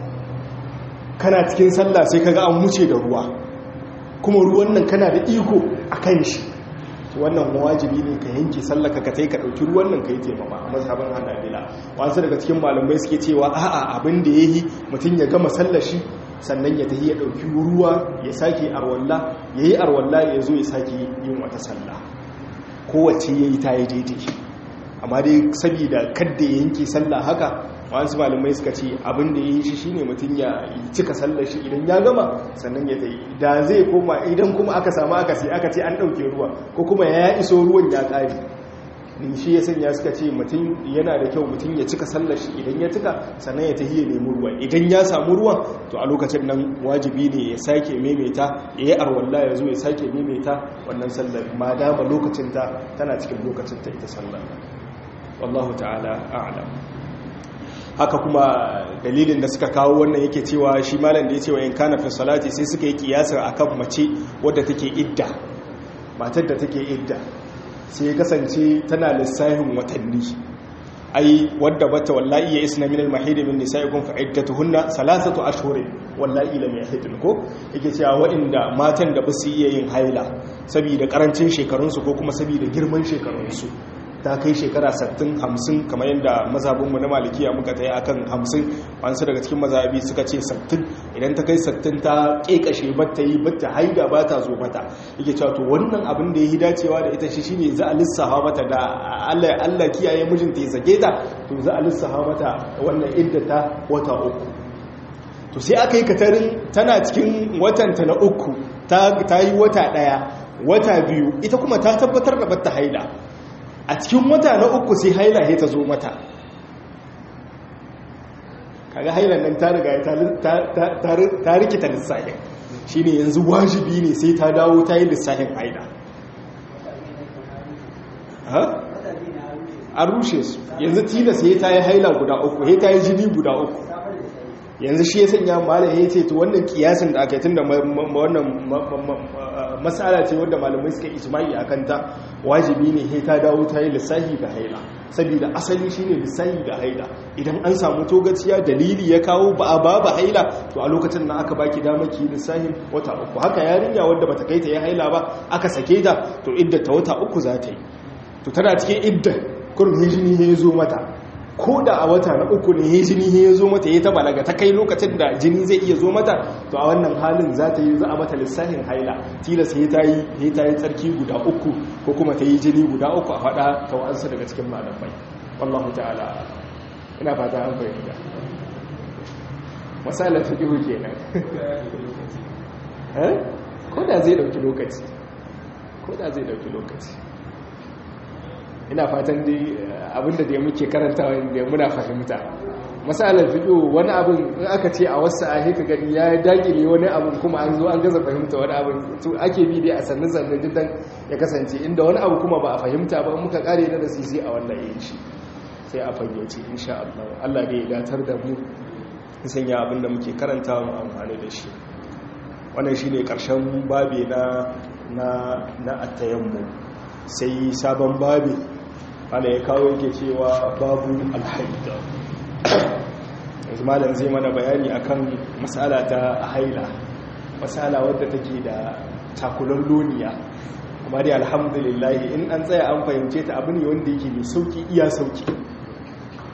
kana cikin sallah sai kaga an wuce da ruwa kuma ruwan nan kana da iko a kan shi wannan wajibi ne ka yanke sallah ka kai ka dauki ruwan nan kai taimama a mazhabin hanabila wasu daga cikin malamai suke cewa a'a abin da yayi mutun ya gama sallar shi sannan ya tafi ya dauki ruwa ya sake arwalla yayi arwalla ya zo ya sake yin wata sallah kowace yayi ta yi daidai amma dai saboda kadda ya yanke sallah haka wasu malamai suka ce abin da ya yi shi shine mutum ya cika sallar shi idan ya gama sannan ya tayi da zai koma idan kuma aka samu aka sai aka ce an ɗauke ruwa ko kuma ya iso ruwan ya ƙari din shi ya sanya suka ce mutum yana da kyau mutum ya cika sallar shi idan ya cika sannan ya tahi ya nemi ruwa idan ya samu ruwan to a lokacin nan wajibi ne ya sake maimaita ya yi arwalla ya zo ya sake maimaita wannan sallar ma dama lokacin ta tana cikin lokacin ta ita sallar wallahu ta'ala a'lam haka kuma dalilin da suka kawo wannan yake cewa shi malam da ya ce wa in kana fi salati sai suka yi kiyasar akan mace wadda take idda matar da take idda sai ya kasance tana lissahin watanni ai wadda bata wallahi ya isna min al-mahid min nisaikum fa iddatuhunna salasatu ashhurin wallahi lam yahidun ko yake cewa waɗanda matan da ba su iya yin haila saboda karancin shekarunsu ko kuma saboda girman shekarunsu ta kai shekara 60-50 kamar yadda mazhabinmu na malikiya muka ta yi akan 50 wasu daga cikin mazhabi suka ce 60 idan ta kai 60 ta kekashe batta yi batta haida ba ta zo mata yake cewa to wannan abin da ya yi dacewa da ita shi shine za a lissafa mata da Allah Allah kiyaye mijinta ya sake ta to za a lissafa mata wannan idda ta wata uku to sai aka yi katarin tana cikin watanta na uku ta yi wata daya wata biyu ita kuma ta tabbatar da batta haida a cikin wata na uku sai haila ta zo mata kaga hailan nan ta riga ta rikita lissahin shi ne yanzu wajibi ne sai ta dawo ta yi lissahin haila an rushe su yanzu tilas ya ta yi haila guda uku ya ta yi jini guda uku yanzu shi ya sanya malam ya ce to wannan kiyasin da aka yi tun da wannan matsala ce wadda malamai suka ijma'i a kanta wajibi ne he ta dawo ta yi lissahi ga haila saboda asali shine lissahi ga haila idan an samu togaciya dalili ya kawo ba a ba ba haila to a lokacin da aka baki dama ki lissahin wata uku haka yarinya wadda bata kai ta yi haila ba aka sake ta to idda ta wata uku za ta yi to tana cikin idda kurum hijini ya zo mata ko da a wata na uku ne ya jini ya zo mata ya taba daga ta kai lokacin da jini zai iya zo mata to a wannan halin za ta yi za a mata lissafin haila tilas ya ta yi ta yi tsarki guda uku ko kuma ta yi jini guda uku a faɗa ta wa'ansu daga cikin malamai wallahu ta'ala ina fata an fahimta misalan ta ihu kenan ko da zai ɗauki lokaci ko da zai ɗauki lokaci ina fatan dai abinda da muke karantawa da muna fahimta masalar fiɗo wani abin in aka ce a wasu a haka gani ya dagire wani abin kuma an zo an gaza fahimta wani abin to ake bi dai a sannan sannan jidan ya kasance inda wani abu kuma ba a fahimta ba muka kare na da sisi a wannan yin shi sai a fayyace insha Allah Allah ne ya datar da mu sanya abin da muke karantawa mu amfani da shi wannan shine karshen babi na na na attayammu sai sabon babi ana ya kawo yake cewa babu alhaida yanzu malam zai mana bayani akan matsala ta haila matsala wadda take da takulan loniya amma dai alhamdulillah in an tsaya an fahimce ta abu ne wanda yake mai sauki iya sauki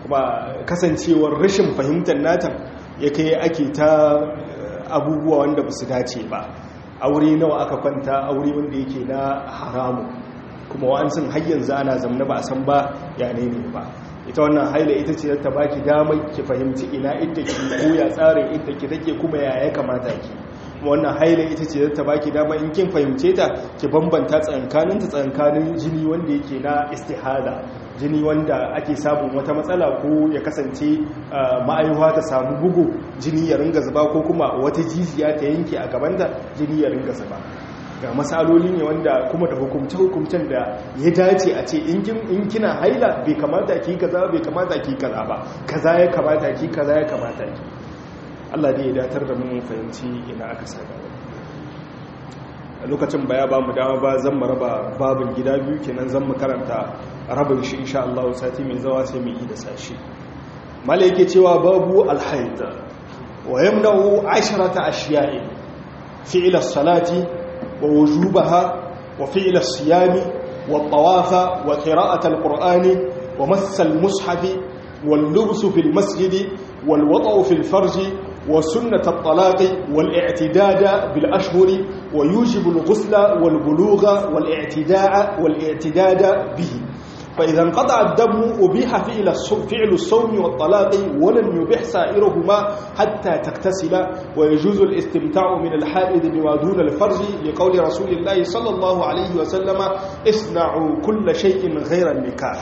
kuma kasancewar rashin fahimtar nata ya kai ake ta abubuwa wanda ba su dace ba aure nawa aka kwanta aure wanda yake na haramu kuma wa'ansun har yanzu ana zamna ba a san ba ya ne ne ba ita wannan haila ita ce ta baki damar ki fahimci ina idda ki ko ya tsarin idda ki take kuma ya ya kamata ki wannan haila ita ce ta baki damar in kin fahimce ta ki bambanta tsankanin ta tsankanin jini wanda yake na istihada jini wanda ake samun wata matsala ko ya kasance ma'aihuwa ta samu bugu jini ya ringa zuba ko kuma wata jijiya ta yanke a gabanta jini ya ringa zuba ga matsaloli ne wanda kuma da hukumce-hukumcen da ya dace a ce in kina haila bai kamata ki kaza bai kamata ki kaza ba kaza ya kamata ki kaza ya kamata ki Allah ne ya datar da mun fahimci ina aka sa gaba a lokacin baya ba mu dama ba zan mu raba babin gida biyu kenan zan mu karanta rabin shi insha Allah sati mai zawa sai mu yi da sashi mala yake cewa babu alhaid wa yamna'u asharata ashiya'i fi'l as-salati wa wujubaha wa fi'l as-siyami wa tawafa wa qira'at al-qur'ani wa mass al-mushaf wal-lubs fi al-masjid wal-wata'u fi al-farj وسنة الطلاق والاعتداد بالأشهر ويوجب الغسل والبلوغ والاعتداء والاعتداد به فإذا انقطع الدم أبيح فعل فعل الصوم والطلاق ولن يبيح سائرهما حتى تغتسل ويجوز الاستمتاع من الحائض بما دون الفرج لقول رسول الله صلى الله عليه وسلم اصنعوا كل شيء غير النكاح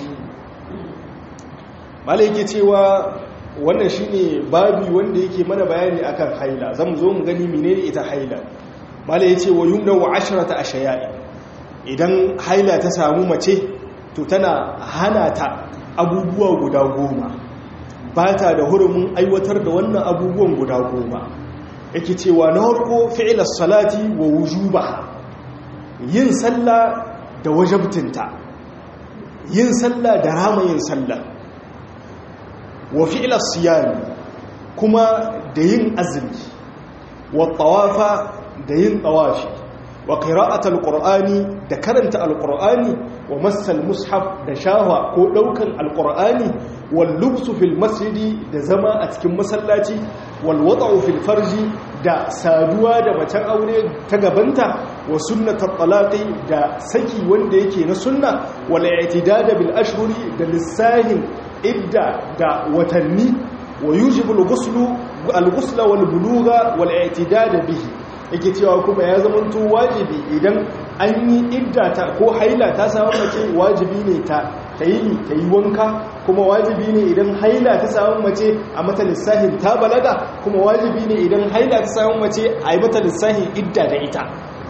مالك cewa wannan shine babi wanda yake mana bayani akan haila zamu zo mu gani menene ita haila mala yace wa yumna wa ashrata ashya'i idan haila ta samu mace to tana hana ta abubuwa guda goma ba ta da hurumin aiwatar da wannan abubuwan guda goma yake cewa na harko fi'ilar salati wa wujuba yin sallah da wajabtinta yin sallah da rama yin sallah wa fi'ilar siyami kuma da yin azumi wa tawafa da yin tawafi wa qira'atul qur'ani da karanta alqur'ani wa massal mushaf da shawa ko daukan alqur'ani wal lubsu fil masjidi da zama a cikin masallaci wal wada'u fil farji da saduwa da macen aure ta gabanta wa sunnatat talaqi da saki wanda yake na sunna wal i'tidad bil ashhuri da lissahin idda da watanni wa yujibu al-ghuslu al-ghusla wal bulugha wal i'tidad bihi yake cewa kuma ya zamanto wajibi idan an yi idda ta ko haila ta samu mace wajibi ne ta tayi ta yi wanka kuma wajibi ne idan haila ta samu mace a mata lissahin ta balaga kuma wajibi ne idan haila ta samu mace a yi mata lissahin idda da ita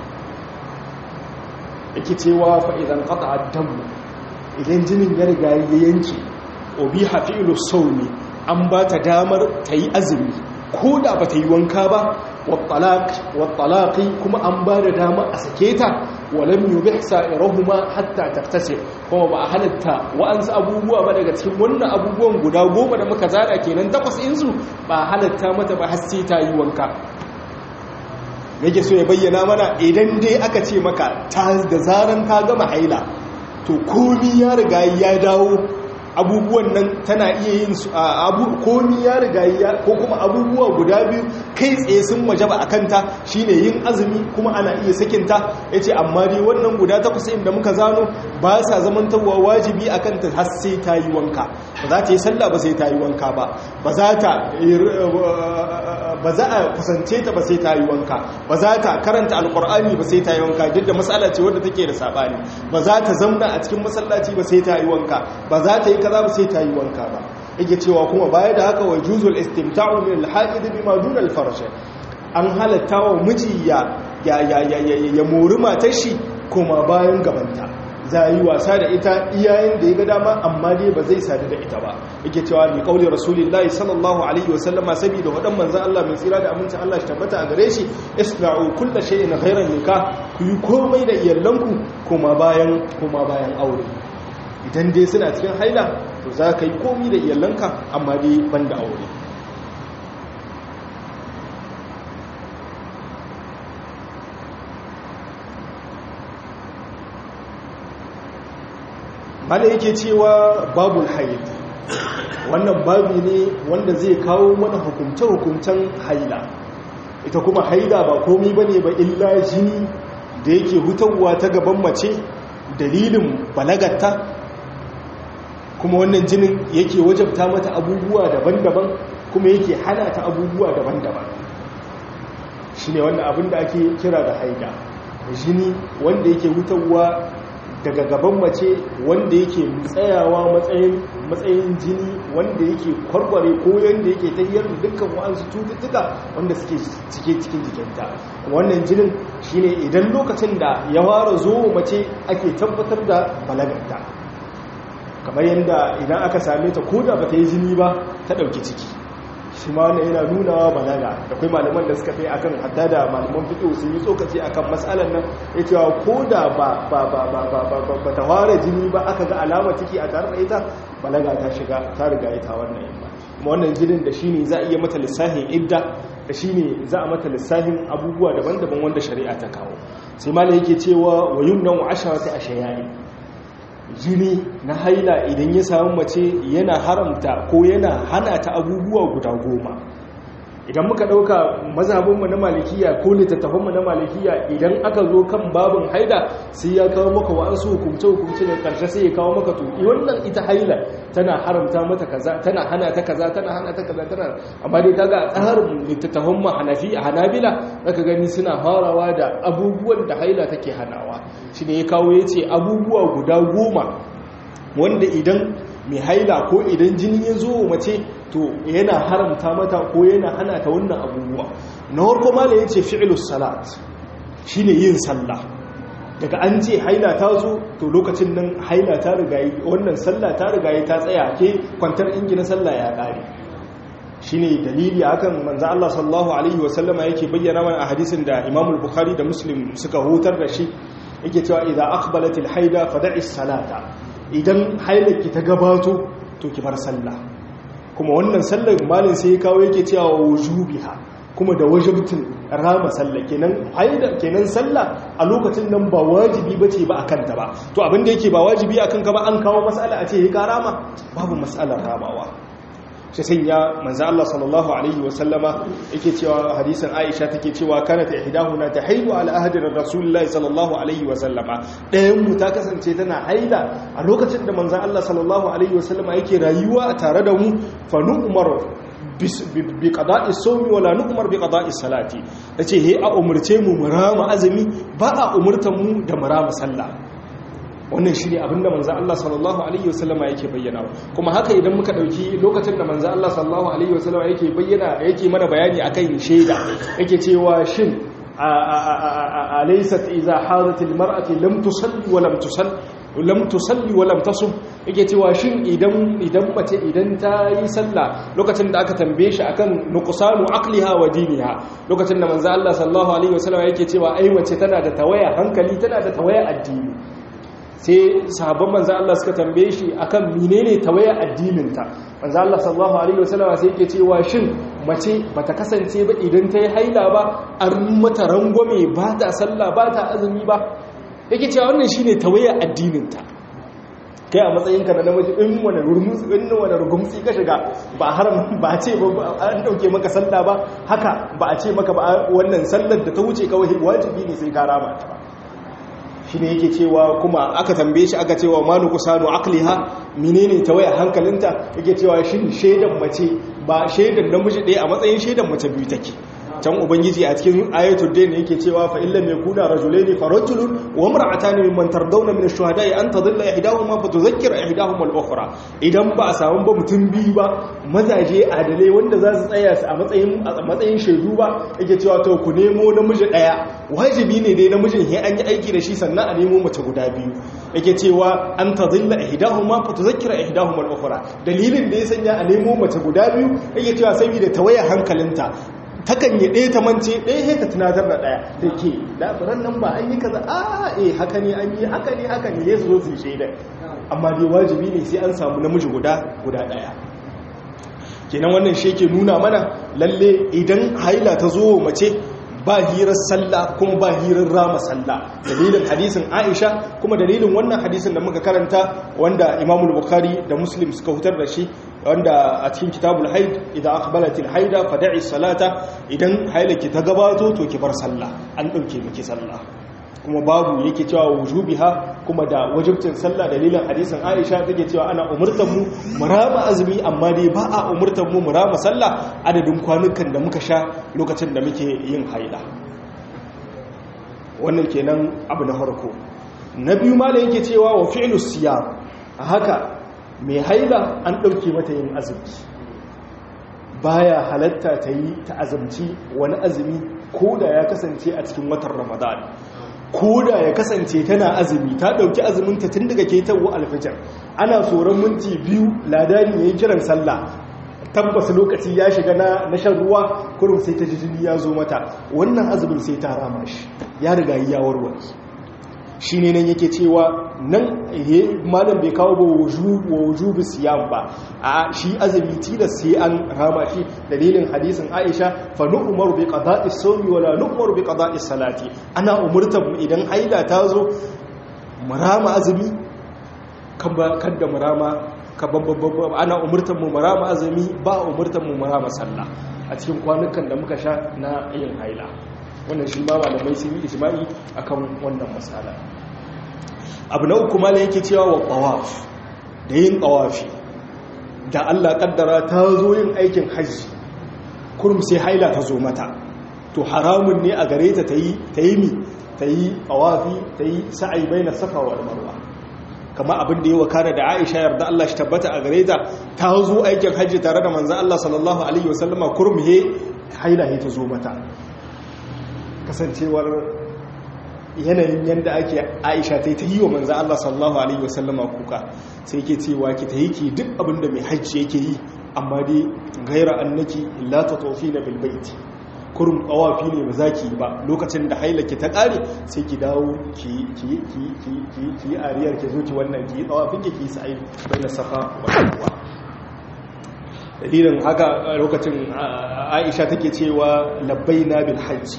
yake cewa fa idan qata damu idan jinin ya riga ya yanke obi hafilu saumi an ba ta damar ta yi azumi ko da ba ta yi wanka ba wattalaƙi kuma an ba da dama a sake ta walam yi bi sa'irahuma hatta taktase kuma ba a halatta wa'ansu abubuwa ba daga cikin wannan abubuwan guda goma da muka zara kenan takwas insu ba a halatta mata ba har sai ta yi wanka yake so ya bayyana mana idan dai aka ce maka da zaran ka gama haila to komi ya riga ya dawo abubuwan nan tana iya yin su abu komi ya riga ya ko kuma abubuwa guda biyu kai tsaye sun wajaba a kanta shine yin azumi kuma ana iya sakinta yace amma dai wannan guda takwas da muka zano ba sa zamantawa wajibi a kanta har sai ta yi wanka ba za ta yi sallah ba sai ta yi wanka ba ba za ta ba za a kusance ta ba sai ta yi wanka ba za ta karanta alkur'ani ba sai ta yi wanka duk da matsala ce wadda take da sabani ba za ta zamna a cikin masallaci ba sai ta yi wanka ba za ta yi kaza ba sai ta yi wanka ba yake cewa kuma baya da haka wa juzul istimta'u min al-haqid bima dun al-farj an halatta wa miji ya ya ya ya mori matar shi kuma bayan gabanta za yi wasa da ita iyayen da ya ga dama amma dai ba zai sadu da ita ba yake cewa bi kauli rasulullahi sallallahu alaihi wasallama saboda wadan manzon Allah mai tsira da amincin Allah shi tabbata a gare shi isna'u kullu shay'in ghayra nikah ku yi komai da iyalanku kuma bayan kuma bayan aure idan dai suna cikin haila to za ka yi komai da iyalanka amma dai banda aure mala yake cewa babul haid wannan babi ne wanda zai kawo mana hukumce-hukumcen haila ita kuma haila ba komi ba ne ba illa jini da yake hutarwa ta gaban mace dalilin balagatta kuma wannan jinin yake wajabta mata abubuwa daban-daban kuma yake hana ta abubuwa daban-daban shi ne wannan abin da ake kira da haida jini wanda yake hutarwa daga gaban mace wanda yake tsayawa matsayin jini wanda yake kwarkware ko yadda yake tahiyar da dukkan wa'ansu cututtuka wanda suke cike cikin jikinta wannan jinin shine idan lokacin da ya fara zo mace ake tabbatar da balagarta kamar yadda idan aka same ta ko da bata yi jini ba ta ɗauki ciki shi ma wannan yana nuna balaga da kai malaman da suka fi akan hatta da malaman fiƙo sun yi tsokaci akan matsalar nan ya cewa ko da ba ta fara jini ba aka ga alama ciki a tare da ita balaga ta shiga ta riga ita wannan yamma kuma wannan jinin da shine za a iya mata lissahin idda da shine za a mata lissahin abubuwa daban-daban wanda shari'a ta kawo sai malam yake cewa wa yumnan wa asharati ashayani jini na haila idan ya samu mace yana haramta ko yana hana ta abubuwa guda goma idan muka dauka mazhabinmu na malikiya ko littattafanmu na malikiya idan aka zo kan babin haila sai ya kawo maka wa'ansu hukumce hukumce da karshe sai ya kawo maka to wannan ita haila tana haramta mata kaza tana hana ta kaza tana hana ta kaza tana amma dai kaga a tsarin littattafan mu hanafi hanabila zaka gani suna farawa da abubuwan da haila take hanawa shine ya kawo yace abubuwa guda goma wanda idan mai haila ko idan jini ya zo mace to yana haramta mata ko yana hana ta wannan abubuwa na harko mala ya ce fi'ilus salat shi ne yin sallah daga an ce haila ta zo to lokacin nan haila ta rigayi wannan sallah ta rigayi ta tsaya ke kwantar ingi na sallah ya ƙare shi ne dalili akan manza Allah sallallahu Alaihi wasallama yake bayyana mana a hadisin da imamul bukhari da muslim suka hutar da shi yake cewa idan akbalatil haida fada'is salata idan hailarki ta gabato to ki bar sallah kuma wannan sallar malin sai ya kawo yake cewa wujubiha kuma da wajibtin rama sallah kenan haida kenan sallah a lokacin nan ba wajibi bace ba akan ta ba to abin da yake ba wajibi akan ka ba an kawo mas'ala a ce ya rama babu mas'alar ramawa shi sanya manzo Allah sallallahu alaihi wa sallama yake cewa hadisin Aisha take cewa kana ta ihdahuna tahaidu ala ahdi rasulullahi sallallahu alaihi wa sallama dayan mu ta kasance tana haida a lokacin da manzo Allah sallallahu alaihi wa sallama yake rayuwa a tare da mu fa nu'mar bi qada'i sawmi wala nu'mar bi qada'i salati tace he a umurce mu murama azumi ba a umurtan mu da murama sallah wannan shi ne abinda manzan Allah sallallahu Alaihi wasallama yake bayyana kuma haka idan muka ɗauki lokacin da manzan Allah sallallahu Alaihi wasallama yake bayyana yake mana bayani a kan shaida yake cewa shin a laisat iza haratil mar'ati lam tusalli wa lam tusalli lam tusalli wa lam tasum yake cewa shin idan idan mace idan ta yi sallah lokacin da aka tambaye shi akan nuqsanu aqliha wa diniha lokacin da manzan Allah sallallahu alaihi wasallama yake cewa ai mace tana da tawaya hankali tana da tawaya addini sai sahabban manzo Allah suka tambaye shi akan menene tawaya addininta manzo Allah sallallahu alaihi wasallam sai yake cewa shin mace bata kasance ba idan ta yi haila ba an mata rangwame ba ta sallah ba ta azumi ba yake cewa wannan shine tawaya addininta kai a matsayinka na namiji in wani rurmutsi in wani rugumtsi ka shiga ba haram ba ce ba an dauke maka sallah ba haka ba a ce maka ba wannan sallar da ta wuce kawai wajibi ne sai ka rama ta ba shi ne yake cewa kuma aka tambaye shi aka cewa manu kusanu akliha menene ta waya hankalinta yake cewa shin shaidan mace ba shaidan namiji ɗaya a matsayin shaidan mace biyu take can ubangiji a cikin ayatul dayn yake cewa fa illam yakuna rajulaini fa rajulun wa imra'atani mimman tardawna min ash-shuhada'i an tadilla ihdahuma fa tudhakkira ihdahuma al-ukhra idan ba a samu ba mutum biyu ba mazaje adalai wanda za su tsaya a matsayin a matsayin shaidu ba yake cewa to ku nemo namiji daya wajibi ne dai namijin he an yi aiki da shi sannan a nemo mace guda biyu yake cewa an tadilla ihdahuma fa tudhakkira ihdahuma al-ukhra dalilin da ya sanya a nemo mace guda biyu yake cewa saboda tawaya hankalinta takan yi ɗaya ta mance ɗaya sai ka tunatar da ɗaya da ke labaran nan ba an yi kaza a eh haka ne an yi haka ne haka ne ya zo su shaida amma dai wajibi ne sai an samu namiji guda guda ɗaya kenan wannan shi ke nuna mana lalle idan haila ta zo mace ba hirar sallah kuma ba hirar rama sallah dalilin hadisin aisha kuma dalilin wannan hadisin da muka karanta wanda imamul bukhari da muslim suka hutar da shi wanda a cikin kitabul haid idan aqbalatil haida fad'i salata idan hailaki ta gabato to ki bar sallah an dauke miki sallah kuma babu yake cewa wujubiha kuma da wajibcin sallah dalilin hadisin Aisha take cewa ana umurtan mu murama azumi amma dai ba a umurtan mu murama sallah adadin kwanukan da muka sha lokacin da muke yin haila wannan kenan abu na farko na biyu ma da yake cewa wa fi'lus siyam haka mai haila an ɗauke mata yin azumi baya halatta ta yi ta azumci wani azumi ko da ya kasance a cikin watan ramadan ko da ya kasance tana azumi ta ɗauki azuminta tun daga ketawo alfijar ana tsoron minti biyu ladani ya yi kiran sallah tabbas lokaci ya shiga na shan ruwa kurum sai ta jini ya zo mata wannan azumin sai ta rama shi ya riga ya warware shi ne nan yake cewa nan malam bai kawo ba wujubu siyam ba a shi azumi tilas sai an rama shi dalilin hadisin aisha fa nu'maru bi qada'is sawmi wala nu'maru bi qada'is salati ana umurtar mu idan haila ta zo mu rama azumi kan ba kada mu rama ka ana umurtar mu mu rama azumi ba umurtar mu mu rama sallah a cikin kwanukan da muka sha na yin haila wannan shi ma malamai sun yi ijma'i akan wannan matsala abu na uku malam yake cewa wa tawaf da yin tawafi da Allah kaddara ta zo yin aikin hajji kurum sai haila ta zo mata to haramun ne a gare ta tayi tayi mi tayi tawafi tayi sa'i baina safa wal marwa kama abin da ya wakana da Aisha yarda Allah shi tabbata a gare ta ta zo aikin hajji tare da manzon Allah sallallahu alaihi wasallama kurum he haila he ta zo mata kasancewar yanayin yadda ake aisha ta yi ta yi wa manzan Allah sallallahu Alaihi wasallama kuka sai ke cewa ki ta yi ki duk abinda mai hajji yake yi amma dai gaira annaki lata tofi na bilbaiti kurum tsawafi ne ba za ki ba lokacin da hailaki ta ƙare sai ki dawo ki yi ariyar ki zo ki wannan ki yi tsawafin ki yi sa'ai bai na safa wa dalilin haka lokacin aisha take cewa labbai na bil hajji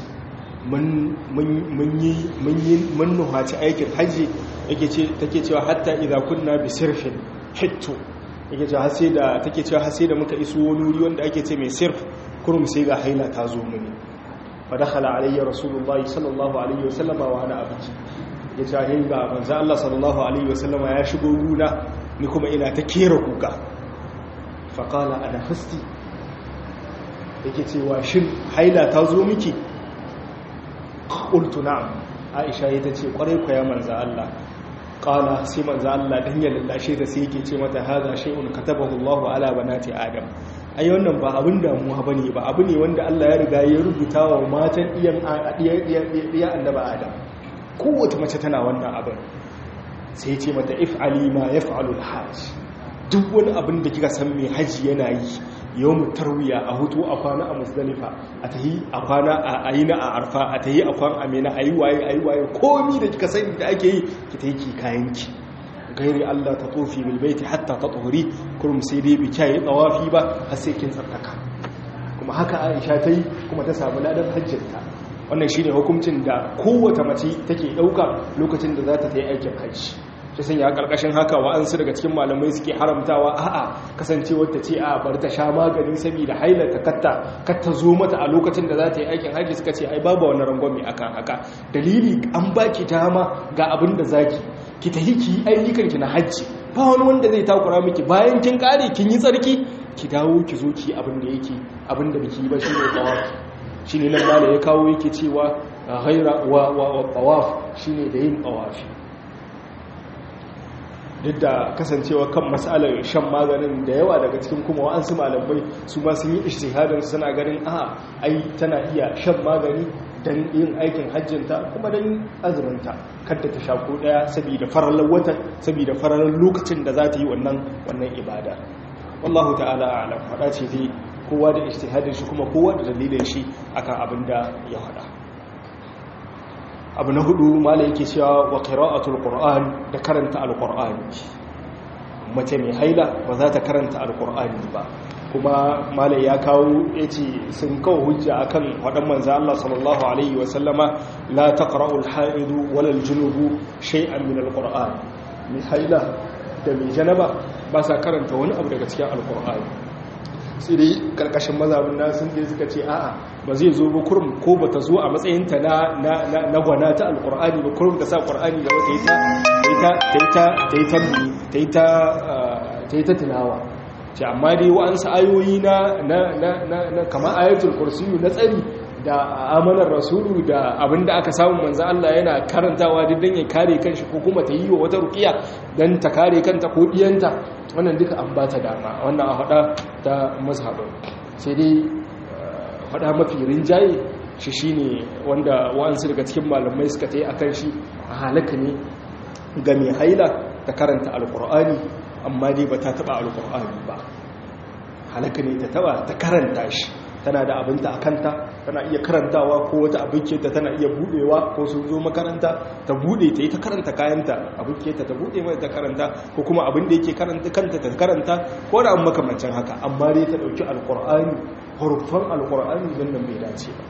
mun nuhaci aikin hajji take cewa hatta idza kunna bi sirfin hittu yake cewa hasi da take cewa hasi da muka iso wani wuri wanda ake ce mai sirf kurum sai ga haila ta zo mini fa dakhala alayya rasulullahi sallallahu alaihi wasallama wa ana abiki ya ce hin ga manzo Allah sallallahu alaihi wasallama ya shigo guna ni kuma ina ta kera kuka fa qala ana fasti yake cewa shin haila ta zo miki qultu na'am aisha ita ce kwarai ku ya manzo Allah qala sai manzo Allah dan ya lallashe ta sai yake ce mata hadha shay'un katabahu Allahu ala banati adam ai wannan ba abin damuwa bane ba abu ne wanda Allah ya riga ya rubuta wa matan iyan iya annaba adam kowace mace tana wannan abin sai ce mata if'ali ma yaf'alu al-hajj duk wani abin da kika san mai haji yana yi yau mu tarwiya a hutu a kwana a musdalifa a tahi a kwana a yi na a arfa a tahi a kwan amina a yi waye a yi waye komi da kika sani da ake yi ki ta yi ki kayanki gairi allah ta tofi bilbaiti hatta ta tsohuri kurum sai dai bi kyaye tsawafi ba har sai kin tsarkaka kuma haka aisha ta yi kuma ta samu ladan hajjinta wannan shi ne hukuncin da kowace mace take ɗauka lokacin da za ta ta yi aikin hajji shi sanya karkashin haka wa'ansu daga cikin malamai suke haramtawa a'a kasancewar ta ce a bar ta sha magani saboda haila ta katta katta zo mata a lokacin da za ta yi aikin haji suka ce ai babu wani rangwame akan haka dalili an baki dama ga abin da zaki ki tafi ki ayyukan ki na haji ba wani wanda zai takura miki bayan kin kare kin yi tsarki ki dawo ki zo ki abin da yake abin da biki ba shine tawafi shine nan mala ya kawo yake cewa ghaira wa wa tawaf shine da yin tawafi duk da kasancewa kan matsalar shan maganin da yawa daga cikin kuma wa'ansu malamai su ma sun yi ishtihadin suna ganin a ai tana iya shan magani don yin aikin hajjinta kuma don azuminta kadda ta sha ko daya saboda farallar watan saboda farallar lokacin da za ta yi wannan wannan ibada wallahu ta'ala a'lam fada ce dai kowa da ishtihadin shi kuma kowa da dalilin shi akan abin da ya faɗa abu na hudu mala yake cewa wa qira'atul qur'an da karanta alqur'ani mace mai haila ba za ta karanta alqur'ani ba kuma mala ya kawo yace sun kawo hujja akan wadan manzo Allah sallallahu alaihi wa sallama la taqra'ul haidu wala aljunubu shay'an min alqur'an mai haila da mai janaba ba sa karanta wani abu daga cikin alkur'ani sai dai karkashin mazabin na sun dai suka ce a'a ba zai zo ba kurum ko ba ta zo a matsayinta na na gwana ta alkur'ani ba kurum ta sa qur'ani da wata ita ta ta ta ta ta tilawa ce amma dai wa'ansu ayoyi na na na na kamar ayatul kursiyu na tsari da amanar rasulu da abinda aka samu manzo Allah yana karantawa duk dan ya kare kanshi ko kuma ta yi wa wata ruqiya dan ta kare kanta ko diyanta wannan duka an bata dama wannan a hada ta mazhabin sai dai hada mafi rinjaye shi shine wanda wa'ansu daga cikin malamai suka tayi akan shi a halaka ne ga mai haila ta karanta alqur'ani amma dai ba ta taba alqur'ani ba halaka ne ta taba ta karanta shi tana da abinta a kanta tana iya karantawa ko wata abinke ta tana iya budewa ko sun zo makaranta ta bude ta yi ta karanta kayanta abinke ta ta bude mai ta karanta ko kuma abin da yake karanta kanta ta karanta ko da an makamancin haka amma dai ta dauki alkur'ani hurufan alkur'ani don nan bai dace ba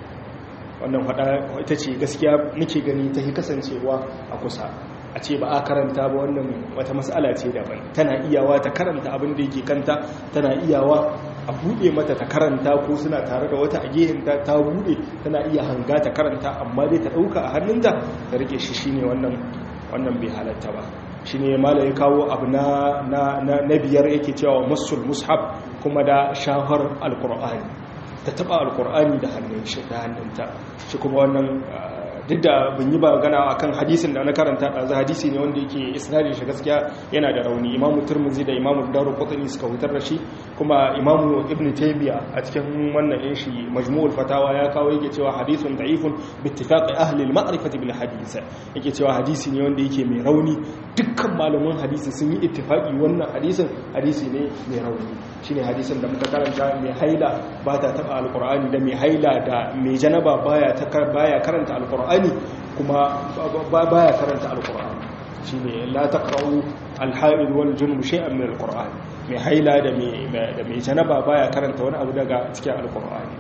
wannan fada ita ce gaskiya muke gani ta yi kasancewa a kusa a ce ba a karanta ba wannan wata matsala ce daban tana iyawa ta karanta abin da yake kanta tana iyawa a buɗe mata ta karanta ko suna tare da wata a gehenta ta buɗe tana iya hanga ta karanta amma dai ta ɗauka a hannunta da rike shi shine wannan wannan bai halatta ba shine mala ya kawo abu na na biyar yake cewa masul mushaf kuma da shahar alqur'ani ta taba alqur'ani da hannun shi da hannunta shi kuma wannan duk da bin yi ba gana a kan hadisin da na karanta ɗazu hadisi ne wanda yake isnadin shi gaskiya yana da rauni imamu turmuzi da imamu daru kwatani suka hutar da shi kuma imamu ibn taymiya a cikin wannan yin shi majmu'ul fatawa ya kawo yake cewa hadisun da'ifun bittifaqi ahli al-ma'rifati bil hadith yake cewa hadisi ne wanda yake mai rauni dukkan malaman hadisi sun yi ittifaqi wannan hadisin hadisi ne mai rauni shine hadisin da muka karanta mai haila ba ta taba alqur'ani da mai haila da mai janaba baya ta baya karanta alqur'ani kuma baya karanta alqur'ani shine la taqra'u al-haid wal junub shay'an min alqur'ani mai haila da mai da mai janaba baya karanta wani abu daga cikin alqur'ani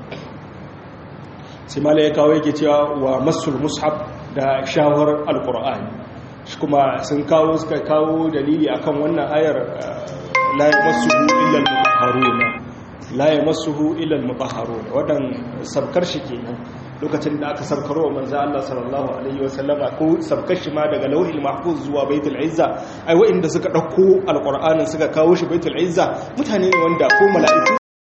sai mala ya kawo yake cewa wa masul mushaf da shawar alqur'ani shi kuma sun kawo suka kawo dalili akan wannan ayar la yamassuhu illa al-mutahharuna la yamassuhu illa al-mutahharuna wadan sabkar shi kenan lokacin da aka sabkarwa manzo Allah sallallahu alaihi wasallama ko sabkar shi ma daga lauhil mahfuz zuwa baitul izza ai wa'inda suka dauko alqur'anin suka kawo shi baitul izza mutane ne wanda ko mala'iku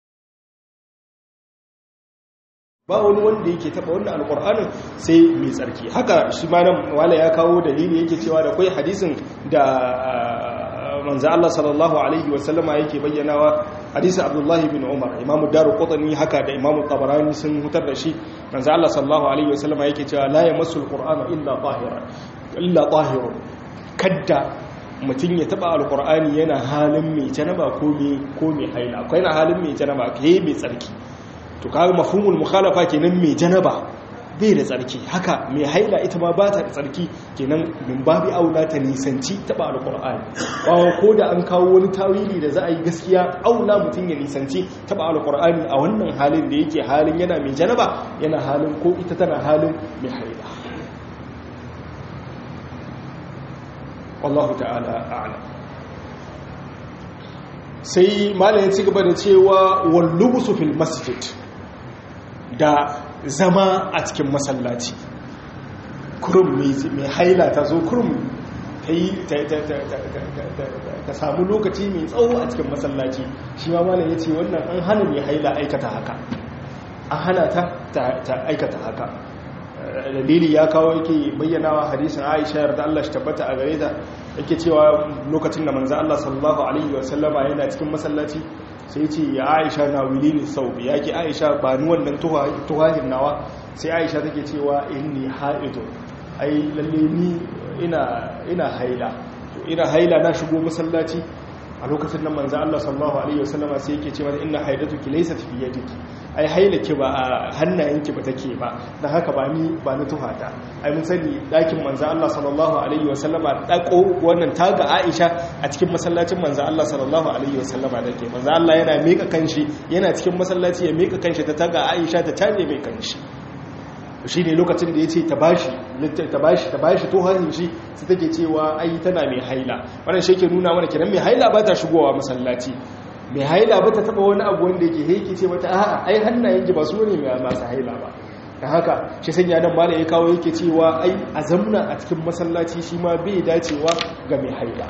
ba wani wanda yake taba wannan alqur'anin sai mai tsarki haka shi ma nan wala ya kawo dalili yake cewa da kai hadisin da manzo Allah sallallahu alaihi wasallama yake bayyanawa hadisi Abdullah ibn Umar Imam Daruqutni haka da Imam Tabarani sun hutar da shi manzo Allah sallallahu alaihi wasallama yake cewa la yamassul qur'ana illa tahiran illa tahirun kadda mutum ya taba alqur'ani yana halin mai janaba ko mai ko mai haila akwai na halin mai janaba kai mai tsarki to kaga mafhumul mukhalafa kenan mai janaba bai da tsarki haka mai haila ita ma ba ta da tsarki kenan min babi aula ta nisanci taba alqur'ani wawa ko da an kawo wani tawili da za a yi gaskiya aula mutum ya nisanci taba alqur'ani a wannan halin da yake halin yana mai janaba yana halin ko ita tana halin mai haila wallahu ta'ala a'lam sai malamin ci gaba da cewa wallubusu fil masjid da zama a cikin masallaci kurum mai haila ta zo kurum ta yi ta samu lokaci mai tsawo a cikin masallaci shi ma malam ya ce wannan an hana mai haila aikata haka an hana ta ta aikata haka dalili ya kawo yake bayyanawa hadisin aisha yarda Allah shi tabbata a gare ta yake cewa lokacin da manzo Allah sallallahu alaihi wasallama yana cikin masallaci sai ce ya aisha na wili ne sau ya ke aisha ba ni wannan tuhahin nawa sai aisha take cewa inni ha'idu ai lalle ni ina haila ina haila na shigo masallaci a lokacin nan manzo Allah sallallahu alaihi wasallam sai yake cewa inna haidatuki laysat fi yadiki ai hailaki ba a hannayenki ba take ba dan haka ba ni ba ni tuhata ai mun sani dakin manzo Allah sallallahu alaihi wasallam dako wannan taga Aisha a cikin masallacin manzo Allah sallallahu alaihi wasallam dake manzo Allah yana mika kanshi yana cikin masallaci ya mika kanshi ta taga Aisha ta tare mai kanshi shi ne lokacin da ya ce ta bashi ta bashi ta bashi to hannun shi su take cewa ai tana mai haila wannan shi ke nuna mana kiran mai haila ba ta shigowa masallaci mai haila ba ta taba wani abu wanda yake haiki ce mata a'a ai hannayen ki ba su ne mai masu haila ba da haka shi sanya nan mala ya kawo yake cewa ai a zamna a cikin masallaci shi ma bai dacewa ga mai haila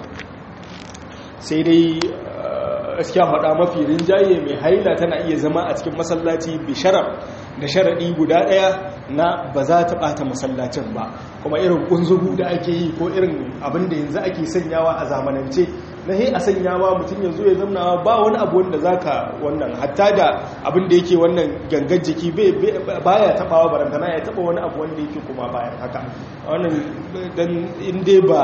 sai dai gaskiya faɗa mafi rinjaye mai haila tana iya zama a cikin masallaci bisharar da sharaɗi guda ɗaya na ba za ta ɓata masallacin ba kuma irin ƙunzugu da ake yi ko irin abin da yanzu ake sanyawa a zamanance na he a sanyawa mutum yanzu ya zamna ba wani abu wanda za ka wannan hatta da abin da yake wannan gangan jiki baya taɓawa barantana ya taɓa wani abu wanda yake kuma bayan haka wannan dan inda ba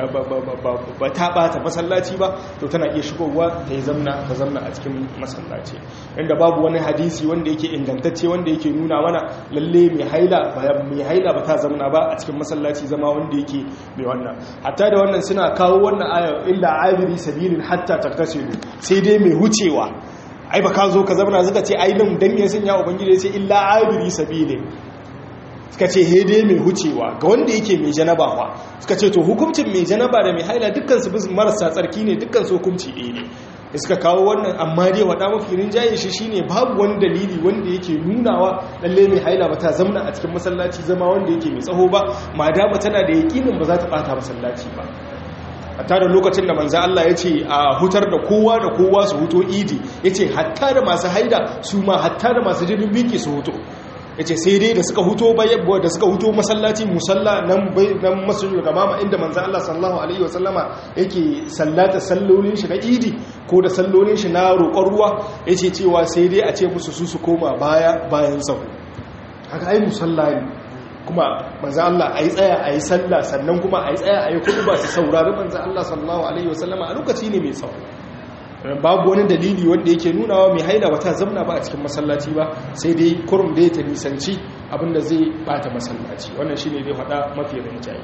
ba ta ɓata masallaci ba to tana iya shigowa ta yi zamna ta zamna a cikin masallaci inda babu wani hadisi wanda yake ingantacce wanda yake nuna mana lalle mai haila mai haila ba ta zamna ba a cikin masallaci zama wanda yake mai wannan hatta da wannan suna kawo wannan aya illa abiri sabilin hatta taktasilu sai dai mai hucewa ai ba ka zo ka zamna suka ce ai nan dan me sun ya ubangiji sai illa abiri sabilin suka ce hede mai hucewa ga wanda yake mai janaba fa suka ce to hukuncin mai janaba da mai haila dukkan su marasa tsarki ne dukkan su hukunci ɗaya ne da suka kawo wannan amma dai wada mafi rinjaye shi shine babu wani dalili wanda yake nunawa lalle mai haila ba ta zamna a cikin masallaci zama wanda yake mai tsaho ba madama tana da yakinin ba za ta bata masallaci ba hatta da lokacin da manzo Allah ya ce a hutar da kowa da kowa su huto idi yace hatta da masu haida su ma hatta da masu jinin biki su huto yace sai dai da suka huto bayyabo da suka huto masallaci musalla nan nan masjidul gamama inda manzo Allah sallallahu alaihi wasallama yake sallata sallolin shi na idi ko da sallolin shi na roƙon ruwa yace cewa sai dai a ce musu su su koma baya bayan sahu haka ai musalla ne kuma manzo Allah ayi tsaya ayi sallah sannan kuma ayi tsaya ayi ba su saurari manzo Allah sallallahu alaihi wasallama a lokaci ne mai tsawo babu wani dalili wanda yake nunawa mai haila ba ta zamna ba a cikin masallaci ba sai dai kurum dai ta nisanci abinda zai bata masallaci wannan shine dai faɗa mafi rinjaye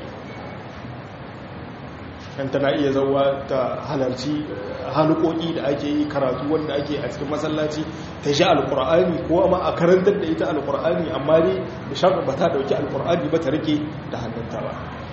kan tana iya zauwa ta halarci halukoki da ake yi karatu wanda ake a cikin masallaci ta ji alkur'ani ko ma a karantar da ita alkur'ani amma dai da shafa ba ta dauki alkur'ani ba ta rike da hannunta ba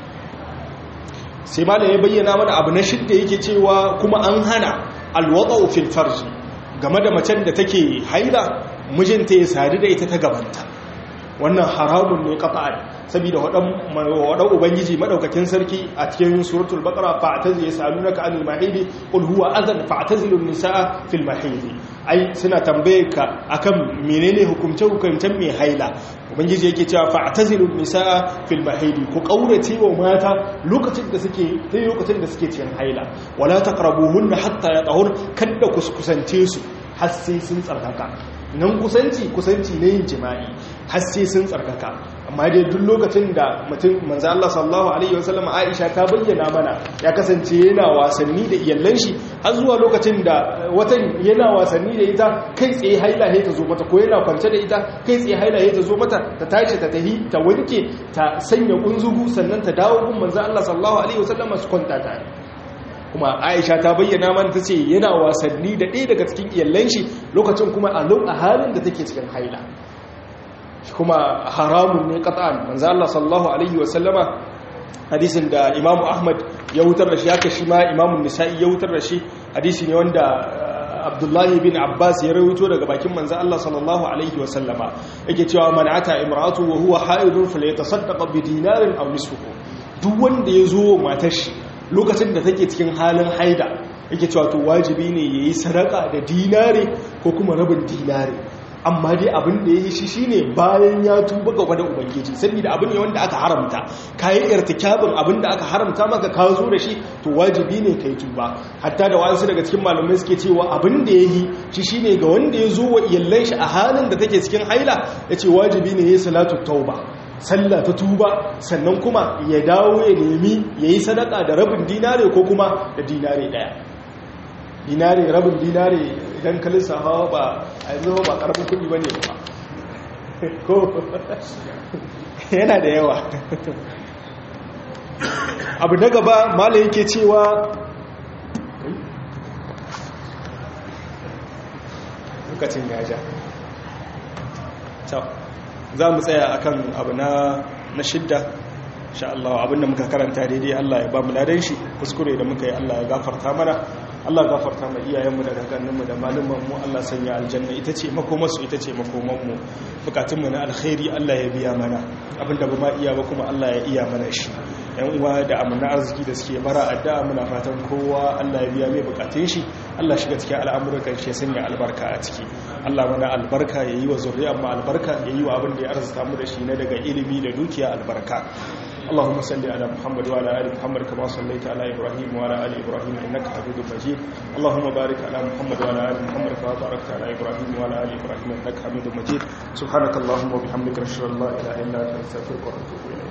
sai malam ya bayyana mana abu na shidda yake cewa kuma an hana alwadau fil farji game da macen da take haila mijinta ya sadu da ita ta gabanta wannan haramun ne qat'an saboda wadan ubangiji madaukakin sarki a cikin suratul baqara fa'tazi yasalunaka anil mahidi qul huwa adhan fa'tazilun nisaa fil mahidi ai suna tambaye ka akan menene hukumce hukumcen mai haila ubangiji yake cewa fa'tazilun nisaa fil mahidi ku kaurace wa mata lokacin da suke sai lokacin da suke cikin haila wala taqrabuhunna hatta yatahur kada ku kusance su har sai sun tsarkaka nan kusanci kusanci ne yin jima'i har sai sun tsarkaka amma dai duk lokacin da mutum manzo Allah sallallahu alaihi wasallam Aisha ta bayyana mana ya kasance yana wasanni da iyallan shi har zuwa lokacin da watan yana wasanni da ita kai tsaye haila ta zo mata ko yana kwance da ita kai tsaye haila ta zo mata ta tashi ta tahi ta wanke ta sanya kunzugu sannan ta dawo gun manzo Allah sallallahu alaihi wasallam su kwanta tare kuma aisha ta bayyana man ta ce yana wasanni da ɗaya daga cikin iyallan shi lokacin kuma a halin da take cikin haila kuma haramun ne qat'an manzo Allah sallallahu alaihi wasallama hadisin da Imam Ahmad ya wutar da shi haka shi ma Imam Nisa'i ya wutar da shi hadisi ne wanda Abdullahi bin Abbas ya rawaito daga bakin manzo Allah sallallahu alaihi wasallama yake cewa man ata imra'atu wa huwa haidun falyatasaddaq bi dinarin aw nisfuhu duk wanda ya zo matar shi lokacin da take cikin halin haida yake cewa to wajibi ne yayi sadaka da dinare ko kuma rabin dinare amma dai abin da yayi shi shine bayan ya tuba gaba da ubangiji saboda abin ne wanda aka haramta kai irtikabin abin da aka haramta maka ka zo da shi to wajibi ne kai tuba hatta da wasu daga cikin malamai suke cewa abin da yayi shi shine ga wanda ya zo wa iyallan shi a halin da take cikin haila yace wajibi ne yayi salatu tauba sallah ta tuba sannan kuma ya dawo ya nemi ya yi sadaka da rabin dinare ko kuma da dinare daya dinare rabin dinare idan kalin sahawa ba a yanzu ba karamin kudi ba ne ba ko yana da yawa abu na gaba mala yake cewa lokacin gaja ciao za mu tsaya akan abu na na shidda insha Allah abinda muka karanta daidai Allah ya ba mu ladan shi kuskure da muka yi Allah ya gafarta mana Allah gafarta mu iyayenmu da kakanninmu da malumanmu Allah sanya aljanna ita ce makomarsu ita ce makomanmu bukatunmu na alkhairi Allah ya biya mana abinda ba ma iya ba kuma Allah ya iya mana shi yan uwa da amana arziki da suke bara addu'a muna fatan kowa Allah ya biya mai bukatun shi Allah shiga cikin al'amuran shi ya sanya albarka a ciki Allah mana albarka ya yi wa zuriyar mu albarka ya yi wa abin da ya arzuta mu da shi na daga ilimi da dukiya albarka اللهم صل على محمد وعلى ال محمد كما صليت على ابراهيم وعلى ال ابراهيم انك حميد مجيد اللهم بارك على محمد وعلى ال محمد كما باركت على ابراهيم وعلى ال ابراهيم انك حميد مجيد سبحانك اللهم وبحمدك نشهد ان لا اله الا انت نستغفرك ونتوب اليك